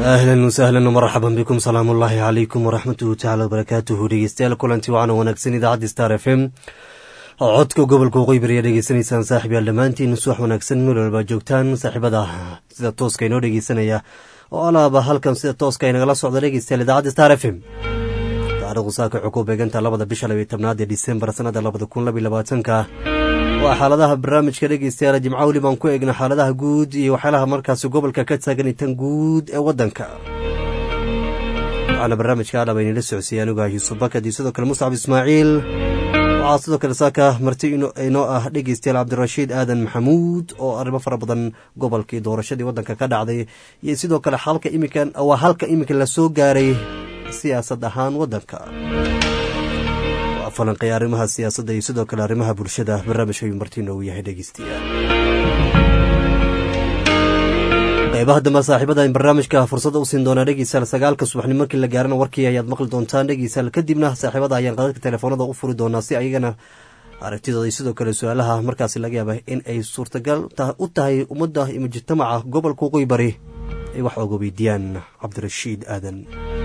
ahlan wasahlan marxaban bikum salaam ullaahi calaykum waraxmatuhu tacala wabarakaatuhu dhegeystayaal kulanti wacan wanaagsan idaacadda star f m codka gobolka waqooyi bari ayaa dhegeysanaysaan saaxib yaal dhammaantiin subax wanaagsan meel walbaa joogtaan saaxiibada sida tooska inoo dhegeysanaya oo alaaba halkan sida tooska inagala socda dhegeystayaal idaacadda star f m taarikhdu saaka wuxuu ku beegantaa labada bisha labiyo tobnaad ee disembar sanada labada kun labiyo labaatanka waa xaaladaha barnaamijka dhegeystayaal jimco weli baan ku eegna xaaladaha guud iyo waxyaalaha markaasi gobolka ka taagan tan guud ee wadanka waxaana barnaamijka adhaba inala socsiiyey anigu ah yuusuf bakad iyo sidoo kale muscab ismaaciil waxaa sidoo kale saaka marti inoo ah dhegeystayaal cabdirashiid aadan maxamuud oo arrimo fara badan gobolkii doorashadii wadanka ka dhacday iyo sidoo kale halka iminkan waa halka iminka lasoo gaaray siyaasad ahaan wadanka falanqay arrimaha siyaasadda iyo sidoo kale arrimaha bulshada barnaamijka ayuu martiina uu yahay dhegeystayaal qaybaha dambe saaxiibada in barnaamijka fursadda u siin doonaa dhegeystayaal sagaalka subaxnimo markii la gaarana warkii ayaad maqli doontaan dhegeystayaal kadibna saaxiibada ayaan qadadka telefoonada u furi doonaa si ayagana aragtidooda iyo sidoo kale su-aalaha markaasi laga yaaba in ay suurtagal u tahay ummadda iyo mujtamaca gobolka waqooyi bari ay wax oga weydiiyaan cabdirashiid aadan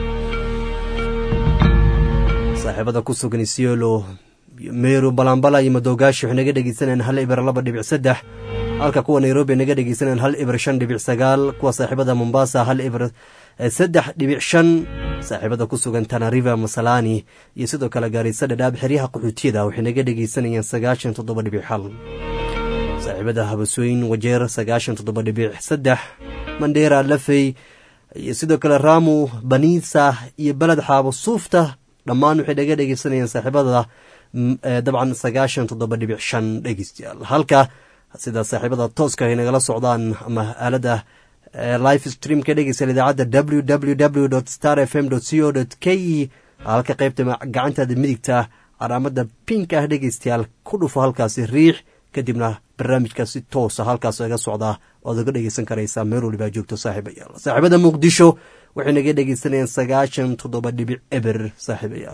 saaxiibada ku sugan isiolo meru balambala iyo madogaashi waxay naga dhegeysanayaan hal ibir laba dhibic saddex halka kuwa nairobi naga dhegeysanayaan hal ibir shan dhibic sagaal kuwa saaxiibada mombasa hal ibir saddex dhibic shan saaxiibada ku sugan tanariva masalani iyo sidoo kale gaarisa dhadhaab xeryaha qaxootiyada waxay naga dhegeysanayaan sagaashan toddoba dhibic xal saaxiibada habasooyin wajeer sagaashan toddoba dhibic saddex mandheera lafey iyo sidoo kale ramu baniisa iyo beled xaabo suufta dhammaan waxay naga dhegeysanayaan saaxiibada dabcan sagaashan toddoba dhibic shan dhegeystayaal halka sida saaxiibada tooska ay nagala socdaan ama aalada life streamka dhegeystayaal idaacadda w w w star f m co k e halka qaybta gacantaada midigta calaamada pink ah dhegeystayaal ku dhufo halkaasi riix kadibna barnaamijka si toosa halkaas iga socdaa oad oga dhegeysan karaysaa meel walibaa joogto saaxiibayaal saaxiibada muqdisho waxay naga dhegeysanayaan sagaashan toddoba dhibic eber saaxiibayaal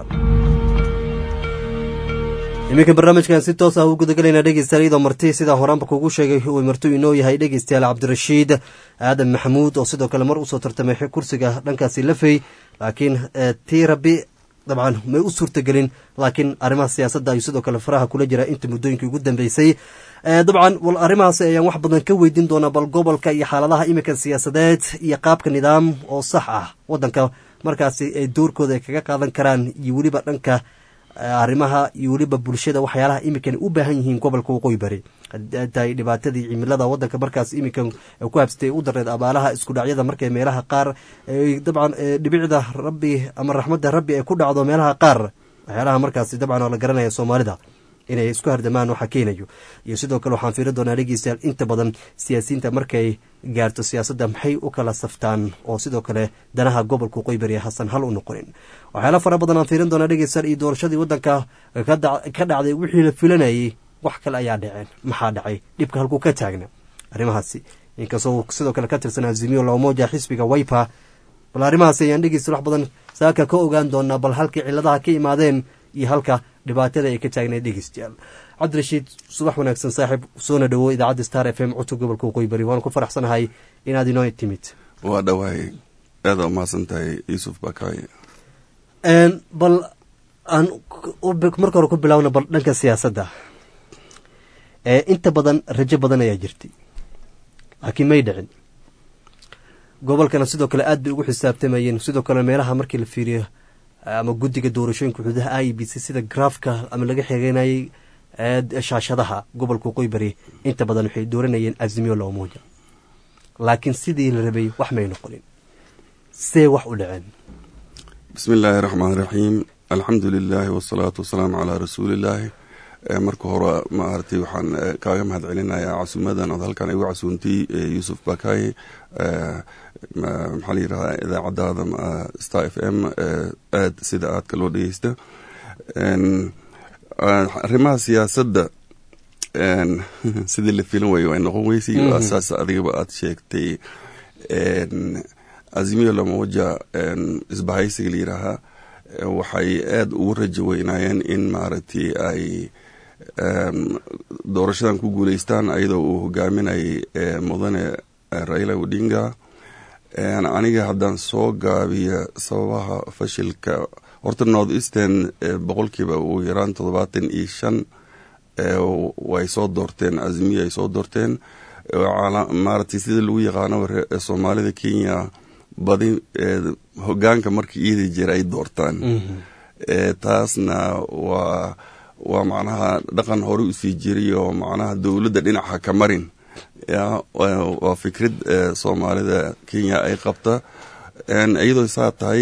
iminka barnaamijkan si toos ah u gudagalaynaa dhegeystayaal iyadoo marti sidaa horaanba kugu sheegay uu marti inoo yahay dhegeystayaal cabdirashiid aadan maxamuud oo sidoo kale mar usoo tartamay kursiga dhankaasi lafey laakiin tii rabi dabcan may u suurtagelin laakiin arrimaha siyaasadda ayuu sidoo kale faraha kula jira inta muddooyinkii ugu dambeysay dabcan wal arrimahaasi ayaan wax badan ka weydiin doonaa bal gobolka iyo xaaladaha iminka siyaasadeed iyo qaabka nidaam oo sax ah wadanka markaasi ay doorkooda ay kaga qaadan karaan iyo weliba dhanka arrimaha iyo weliba bulshada waxyaalaha iminkan u baahan yihiin gobolka waqooyi bari tahay dhibaatadii cimilada wadanka markaas iminkan ku habsatay u dareed abaalaha isku dhacyada markay meelaha qaar dabcan dhibicda rabbi ama raxmadda rabbi ay ku dhacdo meelaha qaar waxyaalaha markaasi dabcan oo la garanaya soomaalida inay isku hardamaan waxa keenayo iyo sidoo kale waxaan fiirin doonaa dhegeystayaal inta badan siyaasiyiinta markay gaarto siyaasadda maxay u kala saftaan oo sidoo kale danaha gobolka waqooyi bari hasan hal u noqonin waxyaala fara badan aan fiirin doonaa dhegeystayaal iyo doorashadii wadanka ka dhacday wixii la filanayay wax kale ayaa dhaceen maxaa dhacay dhibka halkuu ka taagna arrimahaasi inkastoo sidoo kale ka tirsan azimiyo lamoja xisbiga waypa bal arrimahaasi ayaan dhegeysta wax badan saaka ka ogaan doonaa bal halkii ciladaha ka imaadeen iyo halka dhibaatada ay ka taagnayd dhegeystayaal cabdirashiid subax wanaagsan saaxiib soona dhowo idaacadda star f m codka gobolka waqooyi bari waan ku faraxsanahay inaad inoo timid waa dhawaay aada umahadsan tahay yuusuf bakaaye bal aan marka hore ku bilaawna bal dhanka siyaasadda inta badan rajo badan ayaa jirtay laakiin may dhicin gobolkana sidoo kale aad bay ugu xisaabtamayeen sidoo kale meelaha markii la fiiriyo ama guddiga doorashooyinka xuduudaha i b c sida graafka ama laga xeegeynayay shaashadaha gobolka waqooyi bari inta badan waxay dooranayeen azimiyo loomuuja laakiin sidii la rabay wax may noqonin see wax u dhaceen bismi illaahi raxmaan raxiim alxamdu lilaahi wasalaatu wasalaamu calaa rasuulillaahi marka hore maaragtay waxaan kaaga mahad celinayaa casuumadan ood halkan igu casuuntay yuusuf bakaaye maxaa la yidhahdaa idaacadaada star f m aad sida aadka loo dhegeysta arrimaha siyaasadda sidii la filan wayo ay noqon weysay saas adigaba aad sheegtay azimiyo lamoja isbahaysiga la yidhaahaa waxay aada ugu rajo weynaayeen in maaragtay ay doorashadan ku guuleystaan ayadoo uu hogaaminayay mudane raila odinga aniga haddaan soo gaabiya sababaha fashilka horta north eastern boqolkiiba ugu yaraan toddobaatan iyo shan way soo doorteen azimiya ay soo doorteen maaragtay sida lagu yaqaano soomaalida kenya badi hogaanka markii iidi jira ay doortaan taasna waa waa macnaha dhaqan hore usii jiray oo macnaha dowladda dhinaca ka marin waa fikrad soomaalida kenya ay qabta iyadoo saa tahay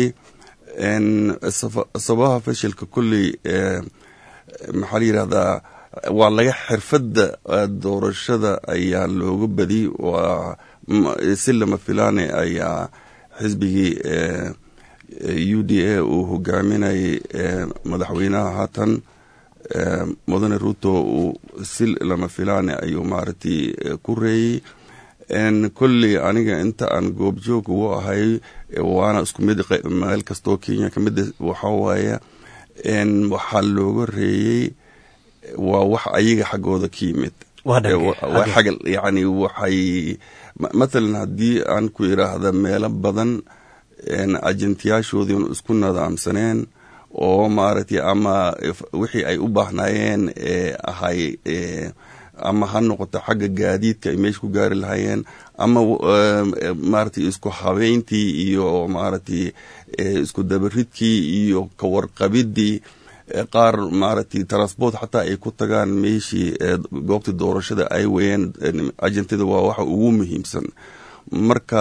sababaha fashilka kulley maxaa la yidhahdaa waa laga xirfadda doorashada ayaa looga badi waa si lama filaane ayaa xisbigii u d a uu hogaaminayay madaxweynaha haatan mudane ruto uu si lama filaane ayuu maaragtay ku reeyey kolley aniga inta aan goobjoog ugu ahay waana isku mid meel kastoo kenya ka mid waxa waaye waxaa looga reeyey waa wax ayaga xaggooda ka yimid yani waxay mathalan haddii aan ku iraahda meelo badan ajentiyaashoodii isku nadaamsaneen oo maaragtay ama wixii ay u baahnaayeen ahay ama ha noqoto xagga gaadiidka ay meesha ku gaari lahaayeen ama maaragtay isku habeyntii iyo maaragtay isku dabaridkii iyo kawarqabidii qaar maaragtay transport xataa ay ku tagaan meeshii goobta doorashada ay weyeen ajentada waa waxa ugu muhiimsan marka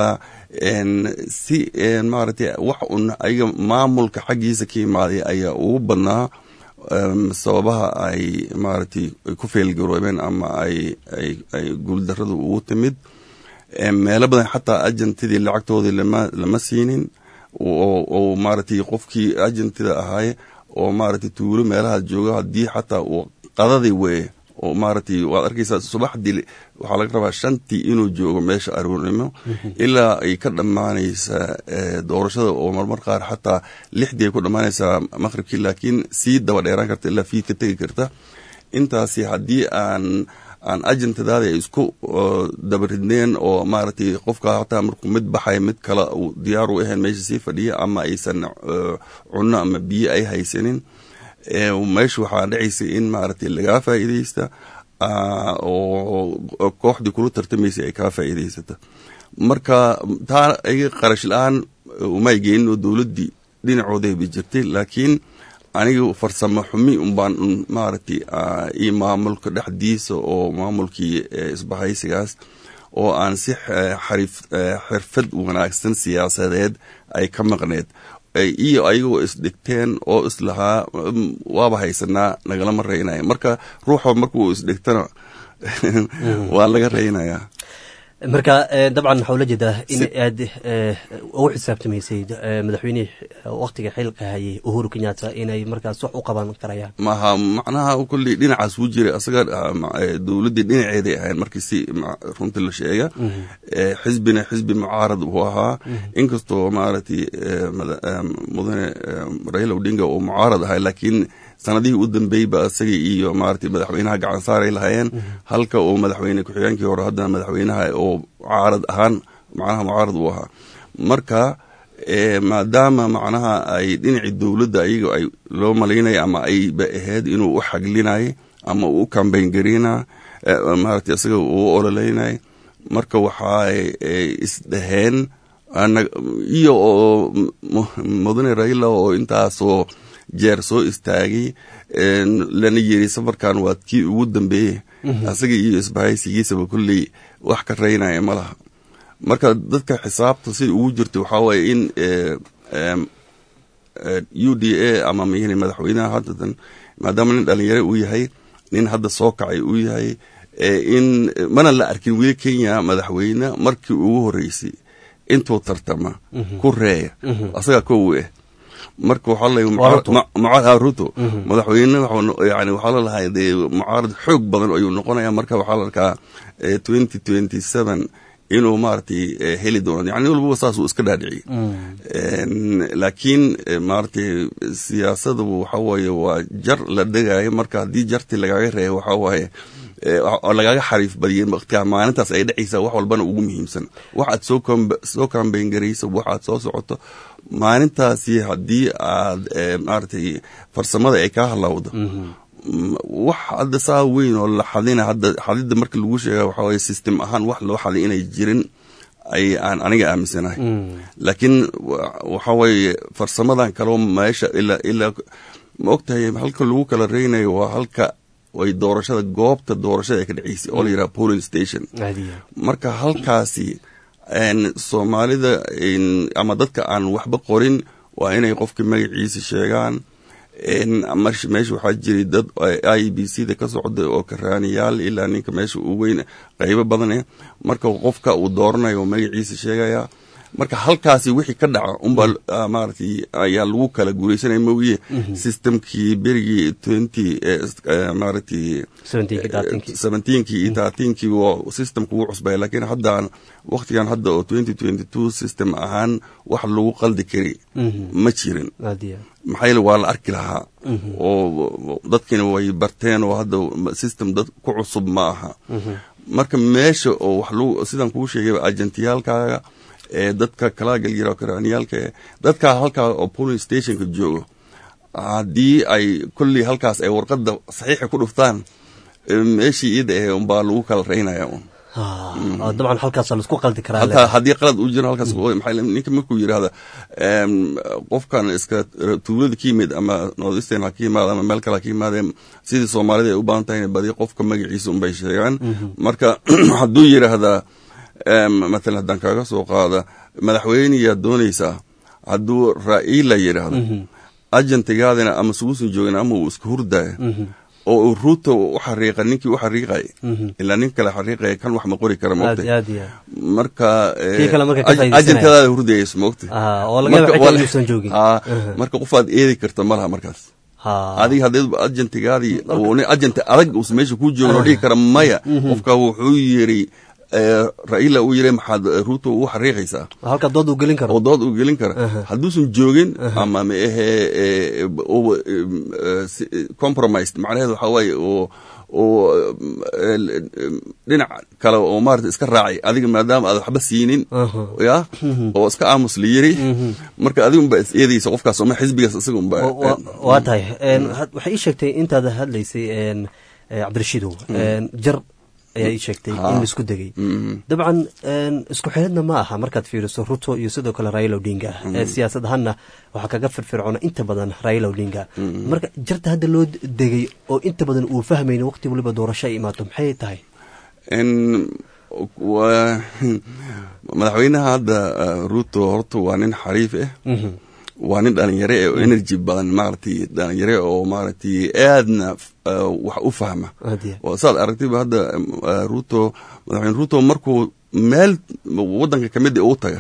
si maaragtay wax un ayaga maamulka xaggiisa ka imaaday ayaa ugu badnaa sababaha ay maaragtay ku feelgaroobeen ama ay ay ay guuldaradu ugu timid meelo badan xataa agentidii lacagtoodii lama lama siinin oo maaragtay qofkii agentida ahaay oo maaragtay tuulo meelaha jooga haddii xataa uu qadadii weye oo maaragtay waad arkaysaa subaxdii waxaa laga rabaa shantii inuu joogo meesha aruurnimo ilaa ay ka dhammaanaysaa doorashada oo marmar qaar xataa lixdii ay ku dhammaanaysaa maqhribkii laakiin sii daba dheeraan karta ilaa fiid ka tegi karta intaasi haddii aan aan agentadaada ay isku dabaridneen oo maaragtay qofka hataa markuu mid baxay mid kale uu diyaar u ahayn meesha sii fadhiya ama aysan cunno ama biyo ay haysanin meesha waxaa dhacaysa in maaragtay lagaa faa'iidaysta oo kooxdii kula tartamaysa ay kaa faa'iidaysata marka taa iga qarash la-aan umay geenin oo dowladdii dhinacooday jirtay laakiin aniga farsamo xumi unbaan maaragtay iyo maamulka dhexdiisa oo maamulkii isbahaysigaas oo aan si xarif xirfad wanaagsan siyaasadeed ay ka maqneed iyo ayagoo isdhigteen oo islahaa waaba haysanaa nagalama reynaya marka ruuxa markuu isdhigtana waa laga reynayaa marka dabcan waxaa ula jeedaa in aad ugu xisaabtamaysay madaxweynihii waktiga xilka hayay uhuru kenyatta inay markaas wax u qaban karayaan maha macnaha kulley dhinacaas wuu jiray asaga dowladdii dhinaceeday ahayn markii si runtii la sheega xisbina xisbi mucaarad uu ahaa inkastoo maaragtay mudane raila odinga uu mucaarad ahay laakiin sanadihii u dambeeyba isaga iyo maaragtay madaxweynaha gacan saaray lahaayeen halka uu madaxweyne ku-xigeenkii hore haddana madaxweynaha oo mucaarad ahaan macnaha mucaarad uu ahaa marka maadaama macnaha ay dhinacii dowladda ayaga ay loo malaynaya ama ayba ahayd inuu u xaglinay ama uu u kambayn garina maaragtay isaga uu ololeynay marka waxay isdhaheen iyo oo mudane raila oo intaasoo jeer soo istaagay lana yiri safarkan waa kii ugu dambeeyey asaga iyo isbahaysigiisaba kulley wax ka reynaya ma laha marka dadka xisaabta sida ugu jirta waxaa waaye in u d a ama mn madaxweynaha haddatan maadaama nin dhalinyaro uu yahay nin hadda soo kacay uu yahay in mana la arkin weli kenya madaxweyne markii ugu horeysay intuu tartama ku reeya asagaa kow eh marka waxaa ruto madaxweyne yani waxaa lalahay dee mucaarad xoog badan ayuu noqonaya marka waxaa la arkaa twenty twenty seven inuu maaragtay heli doono yani walbaba saasuu iska dhaadhiciyey laakiin maaragtay siyaasadu waxa waaye waa jar la dhegayo marka haddii jartii lagaaga reeya waxaa waaye oo lagaga xariif badiyay waqtiga maalintaas ay dhacaysa wax walbana ugu muhiimsan waxaad soo soo kambayn garayso waxaad soo socoto maalintaasi haddii aad maaragtay farsamada ay kaa halawdo wax hadda saa weyn oo la xadina hadda xadida marka lagu sheega waxa waye system ahaan wax loo xaday inay jirin ay aan aniga aaminsanahay laakiin waxa weeye farsamadan kaleo meesha ilaa ilaa ma ogtahay halka lagu kala reynayo waa halka ay doorashada goobta doorashada ay ka dhaceysay oo la yidhaha polling station marka halkaasi soomaalida ama dadka aan waxba qorin waa inay qofka magaciisa sheegaan meesha waxaa jiray dad i b c da ka socda oo karaaniyaal ilaa ninka meesha uu weyn qaybo badan marka qofka uu dooranayo oo magaciisa sheegaya marka halkaasi wixii ka dhaca unbaa maaragtay ayaa lagu kala guuraysanaya mogiye systemkii berigii twenty maaragtay seventeenkii iyo thirteenkii waa systemka ugu cusbaya laakiin haddaan waktigan hadda oo twenty twenty two system ahaan wax lagu qaldi kari ma jirin maxaa yeele waa la arki lahaa oo dadkiina way barteen oo hadda system dad ku cusub ma aha marka meesha oo wax lagu sidaan kuu sheegay agentiyaalkaaga ee dadka kalaa galyaro karaaniyaalka ee dadkaa halkaa oo polling stationka joogo haddii ay kolley halkaas ay warqadda saxiixa ku dhuftaan meeshii iida ahe unbaa lagu kala reynaya un dabcan halkaasa laisku qaldi karaa haddii qalad uu jiro halkaas maxaa ninka markuu yidhaahda qofkan iska tuulada ka yimid ama northeastern ha ka yimaada ama meel kale ha ka yimaadee sidii soomaalida ay u baahan tahay badi qofka magaciisa unbay sheegaan marka hadduu yidhaahdaa matalan haddaan kaaga soo qaada madaxweyneyaa doonaysaa hadduu ra'iila yidhaahdo agentigaadina ama suguusan joogin ama uu iska hurdaya oo uu ruuta u xariiqa ninkii u xariiqaya ilaa nin kale xariiqaya kan wax ma qori kara mogta marka agentadaada hurdayayso mogta marka qofaad eedi karta malaha markaas adiga haddeed agentigaadii agenti adag uusa meesha ku joogin oo dhihi kara maya qofka wuxuu yiri raila uu yiri maxaad ruuto u xariiqaysaa halka dood uu gelin karo oo dood uu gelin kara hadduusan joogin ama ma ahe compromised macnaheedu waxaa waaye oo oo dhinac kale oo maarata iska raacay adiga maadaama aad waxba siinin ya oo iska aamus la yiri marka adigunba is eedaysa qofkaas oma xisbigaas isagunba waa tahay waxay ii sheegtay intaad hadlaysay cabdirashiidow jar ayaa ii sheegtay in laisku degay dabcan isku xiradna ma aha markaad fiiriso ruto iyo sidoo kale raila odinga siyaasad ahaanna waxaa kaga firfircoona inta badan raila odinga marka jarta hadda loo degay oo inta badan uu fahmayna waqti waliba doorasho ay imaato maxay tahay madaxweynaha hadda ruto horta waa nin xariif ah waa nin dhalinyare oo energy badan maaragtay dhalinyare oo maaragtay aadna wax u fahma saad aragtayba hadda ruto madaxweyne ruto markuu meel wadanka kamid u taga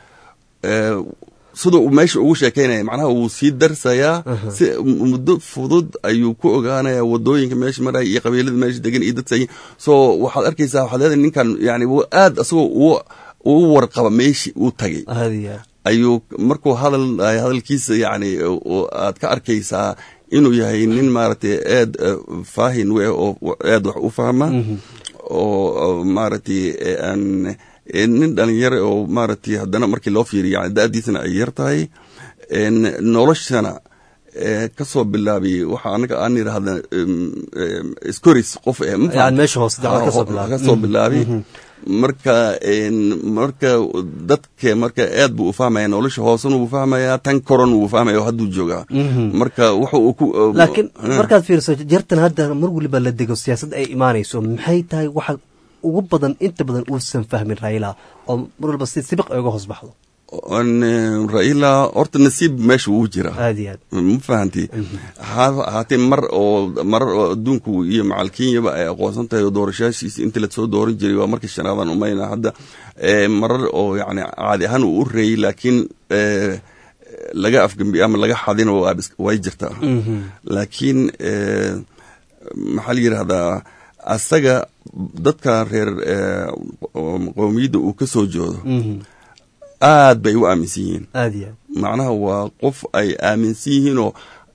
sida uu meesha ugu sheekeynaya macnaha wuu sii darsayaa si muddo fudud ayuu ku ogaanaya wadooyinka meesha maraya iyo qabiilada meesha degan iyo dadsa so waxaad arkaysaa waxaad leedahay ninkan yani aad asagoo uu warqaba meeshii uu tagay ayuu markuu hadal hadalkiisa yani aad ka arkaysaa inuu yahay nin maaragtay aad faahin we oo aad wax u fahma oo maaragtay nin dhalinyare oo maaragtay haddana markii loo fiiriyo yani da-diisana ay yar tahay noloshana kasoo bilaabiy waxa anaga aan idhaahda scoris qof kasoo bilaabi marka marka dadka marka aad buu u fahmaya nolosha hoosena wuu fahmaya tan koron wuu fahmaya oo hadduu joogaa marka waxa uu ku laakiin markaad fiiriso jartan hadda mar waliba la dego siyaasad ay imaanayso maxay tahay waxa ugu badan inta badan uusan fahmin raila oo mar walba si sibiq ay uga hoos baxdo raila horta nasiib meesha wuu jira aad iyo aad ma fahanti haatee mar oo marar oo adduunku iyo macal kenyaba ay aqoonsan tahay oo doorashaashiisa intii lasoo dooran jiray waa markii shanaadan umayna hadda marar oo yani caadi ahaan uu u reeyey laakiin laga afgambiye ama laga xadino way jirtaa laakiin maxaa la yidhahdaa asaga dadka reer qowmiyadda uu ka soo joodo aad bay u aaminsan yihiin aad iyo aad macnaha waa qof ay aaminsan yihiinoo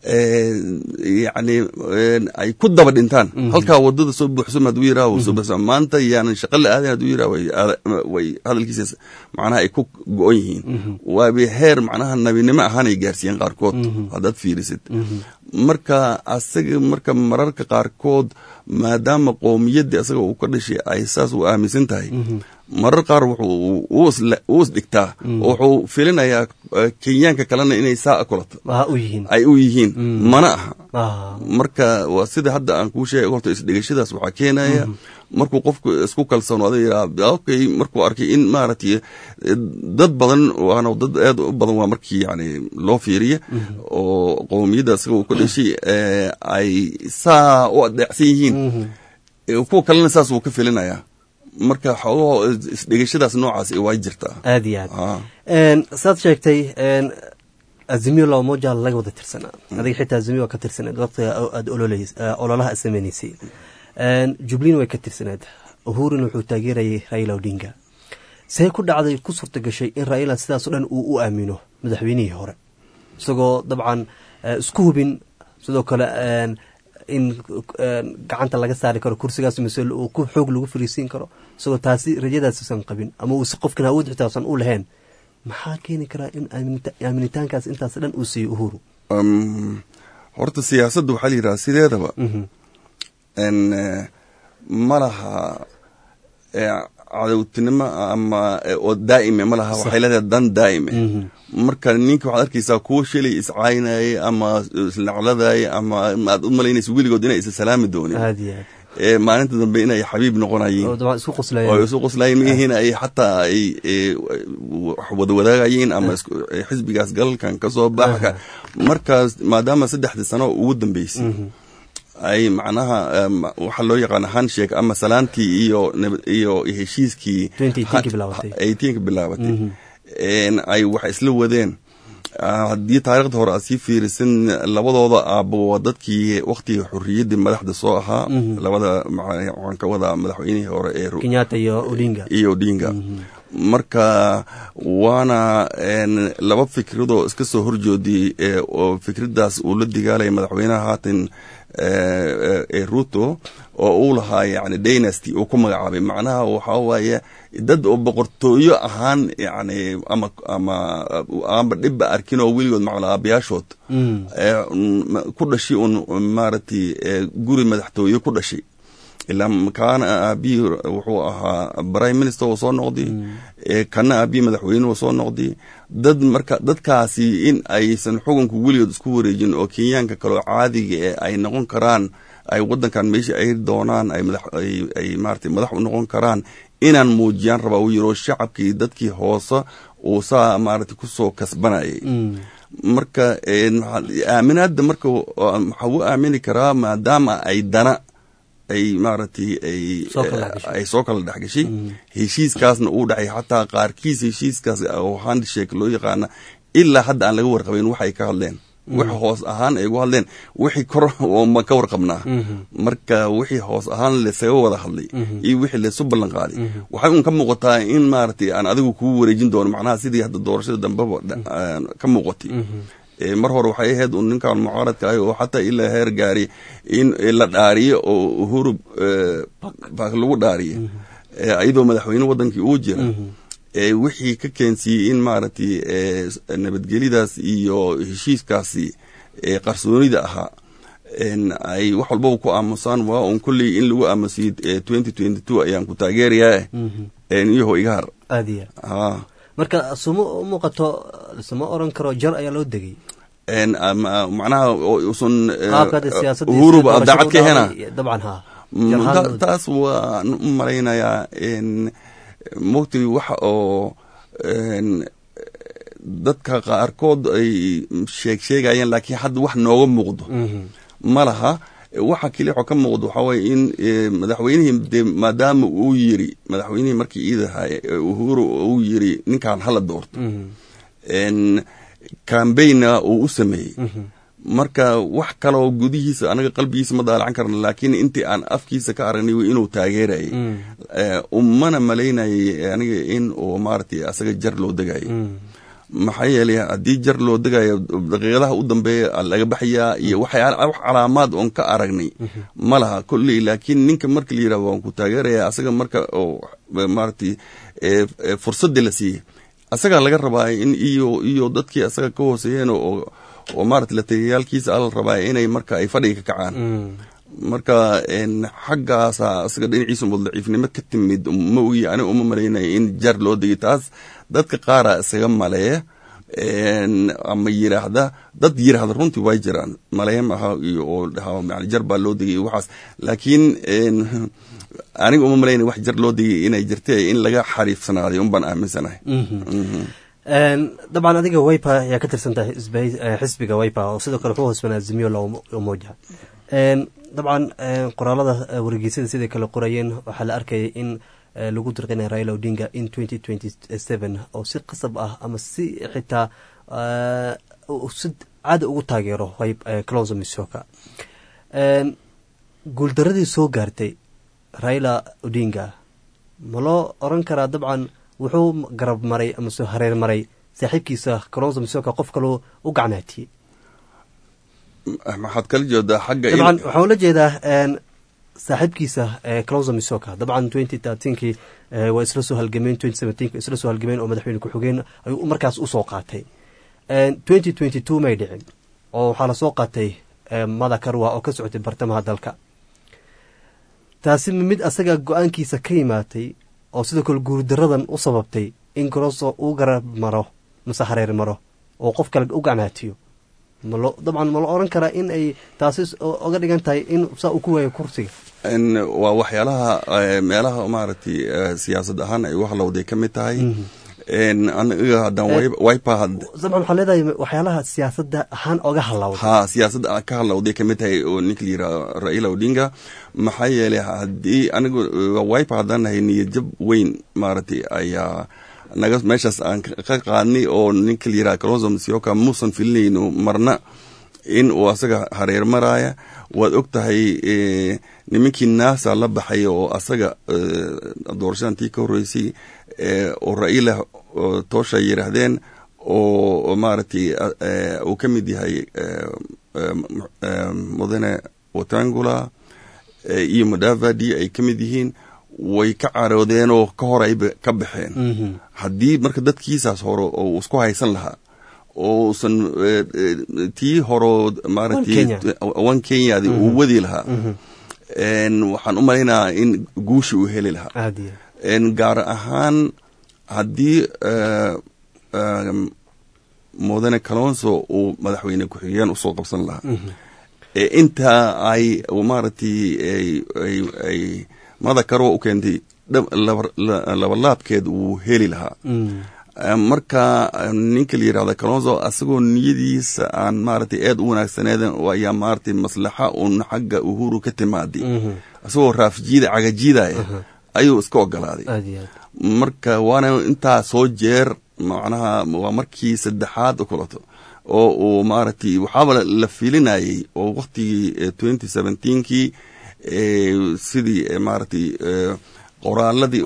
yani ay ku daba dhintaan halkaa wadada soo buuxsam haduu yiraa soo buuxsam maanta yaanan shaqa la aadayn haduu yiraa way hadalkiisa macnaha ay ku go-on yihiin waaba heer macnaha nabinimo ahaan ay gaarsiiyeen qaarkood haddaad fiirisid marka asaga marka mararka qaarkood maadaama qowmiyaddii asaga uu ka dhashay ay saas u aaminsan tahay marar qaar wuu is dhigtaa oo wuxuu filinayaa kenyaanka kalena inay saa kulato ay u yihiin mana aha marka waa sida hadda aan kuu sheegay horta isdhigashadaas waxaa keenaya markuu qofku isku kalsoonaado yidhaa okay markuu arkay in maaragtay dad badan waana dad aad u badan waa markii yani loo fiiriya oo qowmiyadda isaga uu ka dhashay ay saa u adeecsan yihiin kuwa kalena saas wuu ka filinayaa marka xoogaho isdhegashadaas noocaas waa jirtaa aad iyo aad saad sheegtay azimiyo labamoja laga wada tirsanaa adiga xitaa azimiyo waa ka tirsaneed waqtiga aad ololaha sameynaysay jublin way ka tirsaneed uhurina wuxuu taageerayay raila odinga see ku dhacday ku suurta gashay in raila sidaasoo dhan uu u aamino madaxweynihii hore isagoo dabcan isku hubin sidoo kale in gacanta laga saari karo kursigaas mise ku xoog lagu fariisiin karo isagoo taasi rajadaasusan qabin ama uusi qofkan awood xitaasan u lahayn maxaa keeni karaa in aaminitaankaas intaas dhan uu siiyo uhuru horta siyaasadda waxaa la yidhaha sideedaba ma laha cadowtinimo ama oo daa'ime ma laha waxay leedahay dan daa'ime marka ninka waxaad arkaysaa kuwo shalay iscaynayay ama islacladayay ama aad u malaynaysa weligood inay isa salaami doonin maalinta dambe inay xabiib noqonayeen oo isu qoslayen mihiin ay xataa ay wada wadaagayeen ama xisbigaas galalkan ka soo baxa markaas maadaama saddexdii sano ugu dambeysay ay macnaha waxaa loo yaqaana handshake ama salaantii iyo iyo heshiiskii eighteenka bilaabatay ay wax isla wadeen haddii taarikhda hore aad sii fiirisan labadooda aabbo waa dadkii waktigii xuriyaddii madaxda soo ahaa labada waxaan ka wadaa madaxweynihii hore ee kenyatta iyo odinga iyo odinga marka waana laba fikradoo iska soo horjoodiyey oo fikraddaas uu la digaalaya madaxweynaha haatan ee ruto oo uu lahaa yani dynasty uu ku magacaabay macnaha waxaa waaye dad oo boqortooyo ahaan yani ama ama amba dhibba arkin oo weligood macala aabayaashood ku dhashay un maaragtay guri madaxtooye ku dhashay ilaa kaana aabihii wuxuu ahaa prime minister uu soo noqday kana aabihii madaxweyne uu soo noqday dad marka dadkaasi in aysan xukunka weligood isku wareejin oo kenyaanka kaleo caadiga ee ay noqon karaan ay wadankan meesha ay doonaan ay maarata madax u noqon karaan inaan muujiyaan rabaa uu yiro shacabkii dadkii hoose uu saa maarata kusoo kasbanayay marka aaminaadda marka waxaa u aamini karaa maadaama ay dana ay maaragtay ay soo kala dhexgashay heshiiskaasna uu dhacay xataa qaarkiis heshiiskaas oo handshake loo yaqaana ilaa hadda aan laga warqabayn waxay ka hadleen wix hoos ahaan ay ugu hadleen wixii kor ma ka warqabnaa marka wixii hoos ahaan lesaga wada hadlay iyo wixii lesu ballan qaaday waxay un ka muuqataa in maaragtay aan adigu kuu wareejin doono macnaha sidii hadda doorashada dambeba ka muuqatay mar hore waxay ahayd un ninkan mucaaradka ah oo xataa ilaa heer gaari in la dhaariyo oo uhuru bak lagu dhaariyo iyadoo madaxweyne wadankii uu jira wixii ka keensiiyey in maaragtay nabadgelyadaas iyo heshiiskaasi qarsoonida ahaa ay wax walbaba ku aamusaan waa un kolley in lagu aamusiyo twenty twenty two ayaan ku taageerayaa iyaho iga har aadiya marka suma muuqato suma oran karo jar ayaa loo degay macnaha usan uhuruba daacad ka hena dabcan ha taas waan u malaynayaa mogtay waxa oo dadka qaarkood ay sheeg sheegayeen laakiin hadda wax nooga muuqdo ma laha waxa keli waxoo ka muuqdo waxaa waye in madaxweynihii de maadaama uu yiri madaxweynihii markii iidahay uhuru uu yiri ninkan hala doorto cambaigna uu u sameeyey marka wax kaloo gudihiisa anaga qalbigiisa ma daalacan karna laakiin intii aan afkiisa ka aragnay inuu taageerayay umana malaynayay aniga in uu maaragtay asaga jar loo degayay maxaa yeelay haddii jar loo degayo daqiiqadaha u dambeeya laga baxayaa iyo waxyaala wax calaamaad oon ka aragnay ma laha kolley laakiin ninka marka la yidhahdo waan ku taageeraya asaga marka oo maaragtay fursaddii la siiyey asagaa laga rabaa in iyo iyo dadkii asaga ka hooseeyeen oo oo maarata la tegayaalkiisa ala rabaa inay marka ay fadhiga ka kacaan marka xaggaasa asaga dhinaciisa umad daciifnimo ka timid ma ogi aniga uma malaynaya in jar loo degay taas dadka qaara isaga maleeya ama yiraahda dad yiraahda runtii way jiraan maleeya maaha iyo oo dhaha yani jar baa loo degay iyo waxaas laakiin aniga uma malaynaya wax jar loo degay inay jirtee in laga xariifsanaaday un baan aaminsanahay dabcan adiga wipa ayaa ka tirsan tahay xisbiga wipa oo sidoo kale wuxuu hoosbanaa zimiyo la umoja dabcan qoraalada wargeysyada siday kale qorayeen waxaa la arkayay in lagu dirqinaya raila odinga in twenty twenty seven oo si qasab ah ama si xitaa si caada ugu taageero clonso misoka guuldaradii soo gaartay raila odinga ma loo oran karaa dabcan wuxuu garab maray ama soo hareer maray saaxiibkiisa clonso misoka qof kaloo u gacmaatiyey maxaad kala jeedaa xagga dabcan waxaa ula jeedaa saaxiibkiisa clonso misoka dabcan twenty thirteenkii waa isla soo halgameen twenty seventeenk isla soo halgameen oo madaxweyne ku-xigeen ayuu markaas usoo qaatay twenty twenty two may dhicin oo waxaa lasoo qaatay mada karwa oo ka socotay bartamaha dalka taasi mid asaga go-aankiisa ka yimaatay oo sidoo kale guurdaradan u sababtay in clonso uu garab maro mase hareer maro oo qof kale u gacmaatiyo malo dabcan ma la oran karaa in ay taasi oga dhigan tahay in saa uu ku waayo kursiga waa waxyaalaha meelaha maaragtay siyaasad ahaan ay u halowday ka mid tahay aniga haddaan wipa dabcan waxaa leedahay waxyaalaha siyaasadda ahaan oga halowday ha siyaasadda ka halowday ka mid tahay oo ninka la yidhaha raila odinga maxaa yeelay haddii anigu wipa haddaan nahay niyadjab weyn maaragtay ayaa naga meeshaas aan ka qaadnay oo ninka la yiraha clonso msioka muusan filinayno marna in uu asaga hareer maraaya waad og tahay nimankii naasa la baxay oo asaga doorashadan tii ka horreysay oo raila toosha yiraahdeen oo maaragtay uu ka mid yahay mudane watangula iyo mudavadi ay ka mid yihiin way ka caroodeen oo ka hor ay ka baxeen haddii marka dadkiisaas hore oo isku haysan lahaa ousan tii horo maaragtay kenyadi uu wadi lahaa waxaan u malaynayaa in guusha uu heli lahaa gaar ahaan haddii mudane calonso uu madaxweyne ku-xigeen usoo qabsan lahaa intaa ay maaragtay ay mada karwa u keentay labalaabkeed wuu heli lahaa marka ninka la yirahda calonso asagoo niyadiisa aan maaragtay aad u wanaagsaneeden ayaa maaragtay maslaxa uun xagga uhuru ka timaaday asagoo raafjiida cagajiidaya ayuu iska ogolaaday marka waana intaa soo jeer macnaha waa markii saddexaad u kulato oo uu maaragtay waxaaba la filinayay oo waktigii twenty seventeenkii sidii maaragtay qoraaladii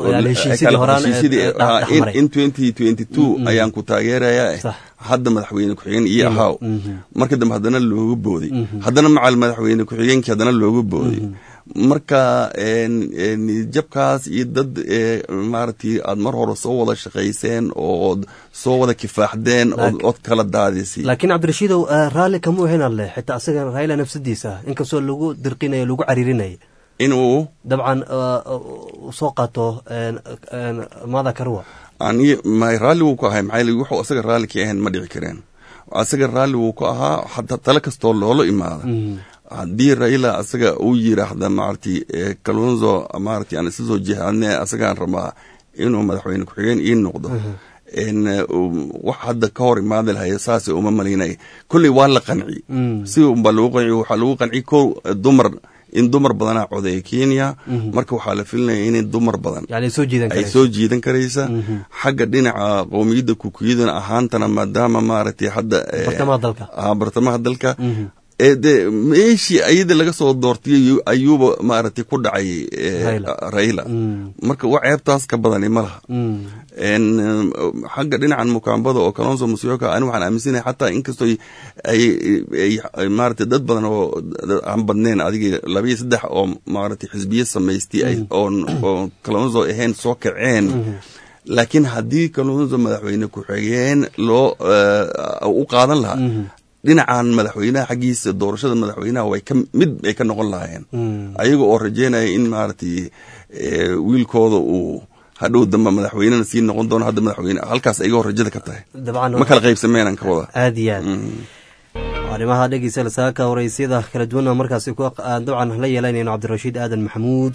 in twenty twenty two ayaan ku taageeraya hadda madaxweyne ku-xigeen iyo ahaaw marka dambe haddana looga booday haddana macal madaxweyne ku-xigeenkii haddana looga booday marka jabkaas iyo dad maaragtay aad mar hore soo wada shaqayseen ood soo wada kifaaxdeen ood kala daadisay laakiin cabdirashiidow raalli kama ahayn alle xitaa asaga raila nafsadiisa inkastoo lagu dirqinayo lagu cariirinaya inuu dabcan soo qaato mada karwa ani may raalli wuu ku ahay maxaa wuxuu asaga raalli ka ahayn ma dhici kareen asaga raalli wuu ku ahaa hataa tale kastoo loola imaada haddii raila asaga uu yiraahda maaragtay calonzo maaragtay aan isa soo jihaadne asagaan rabaa inuu madaxweyne ku-xigeen ii noqdo wax hadda ka hor imaadi lahay saas uma malaynay kolley waa la qanci si unbaa lagu qanci waxaa lagu qanci ko dumar in dumar badanaa codeeya kenya marka waxaa la filinaya in dumar badan ay soo jiidan karaysa xagga dhinaca qowmiyadda kukuyadana ahaantana maadaama maaragtay hadda bartamaha dalka de meeshii ayada laga soo doortiyay ayuuba maaragtay ku dhacay raila marka wa ceebtaas ka badani ma laha xagga dhinacan mukaambada oo kalonso musyoka ani waxaan aaminsanahay xataa inkastoo ay maaragtay dad badan oo aan badneen adigii labiyo saddex oo maaragtay xisbiye samaystay oo kalonso ahayn soo kaceen laakiin haddii kalonso madaxweyne ku-xigeen loo u qaadan lahaa dhinacan madaxweynaha xaggiisa doorashada madaxweynaha way ka mid ay ka noqon lahaayeen ayaga oo rajeynaya in maaragtay wiilkooda uu hadhow dambe madaxweynena sii noqon doono hadda madaxweyne halkaas ayagoo rajada ka tahay ma kala qaybsameenan ka wada aad iyo aad arrimaha dhegeysa saaka wareysyada kala duwana markaasi dabcan la yeelanayno cabdirashiid aadan maxamuud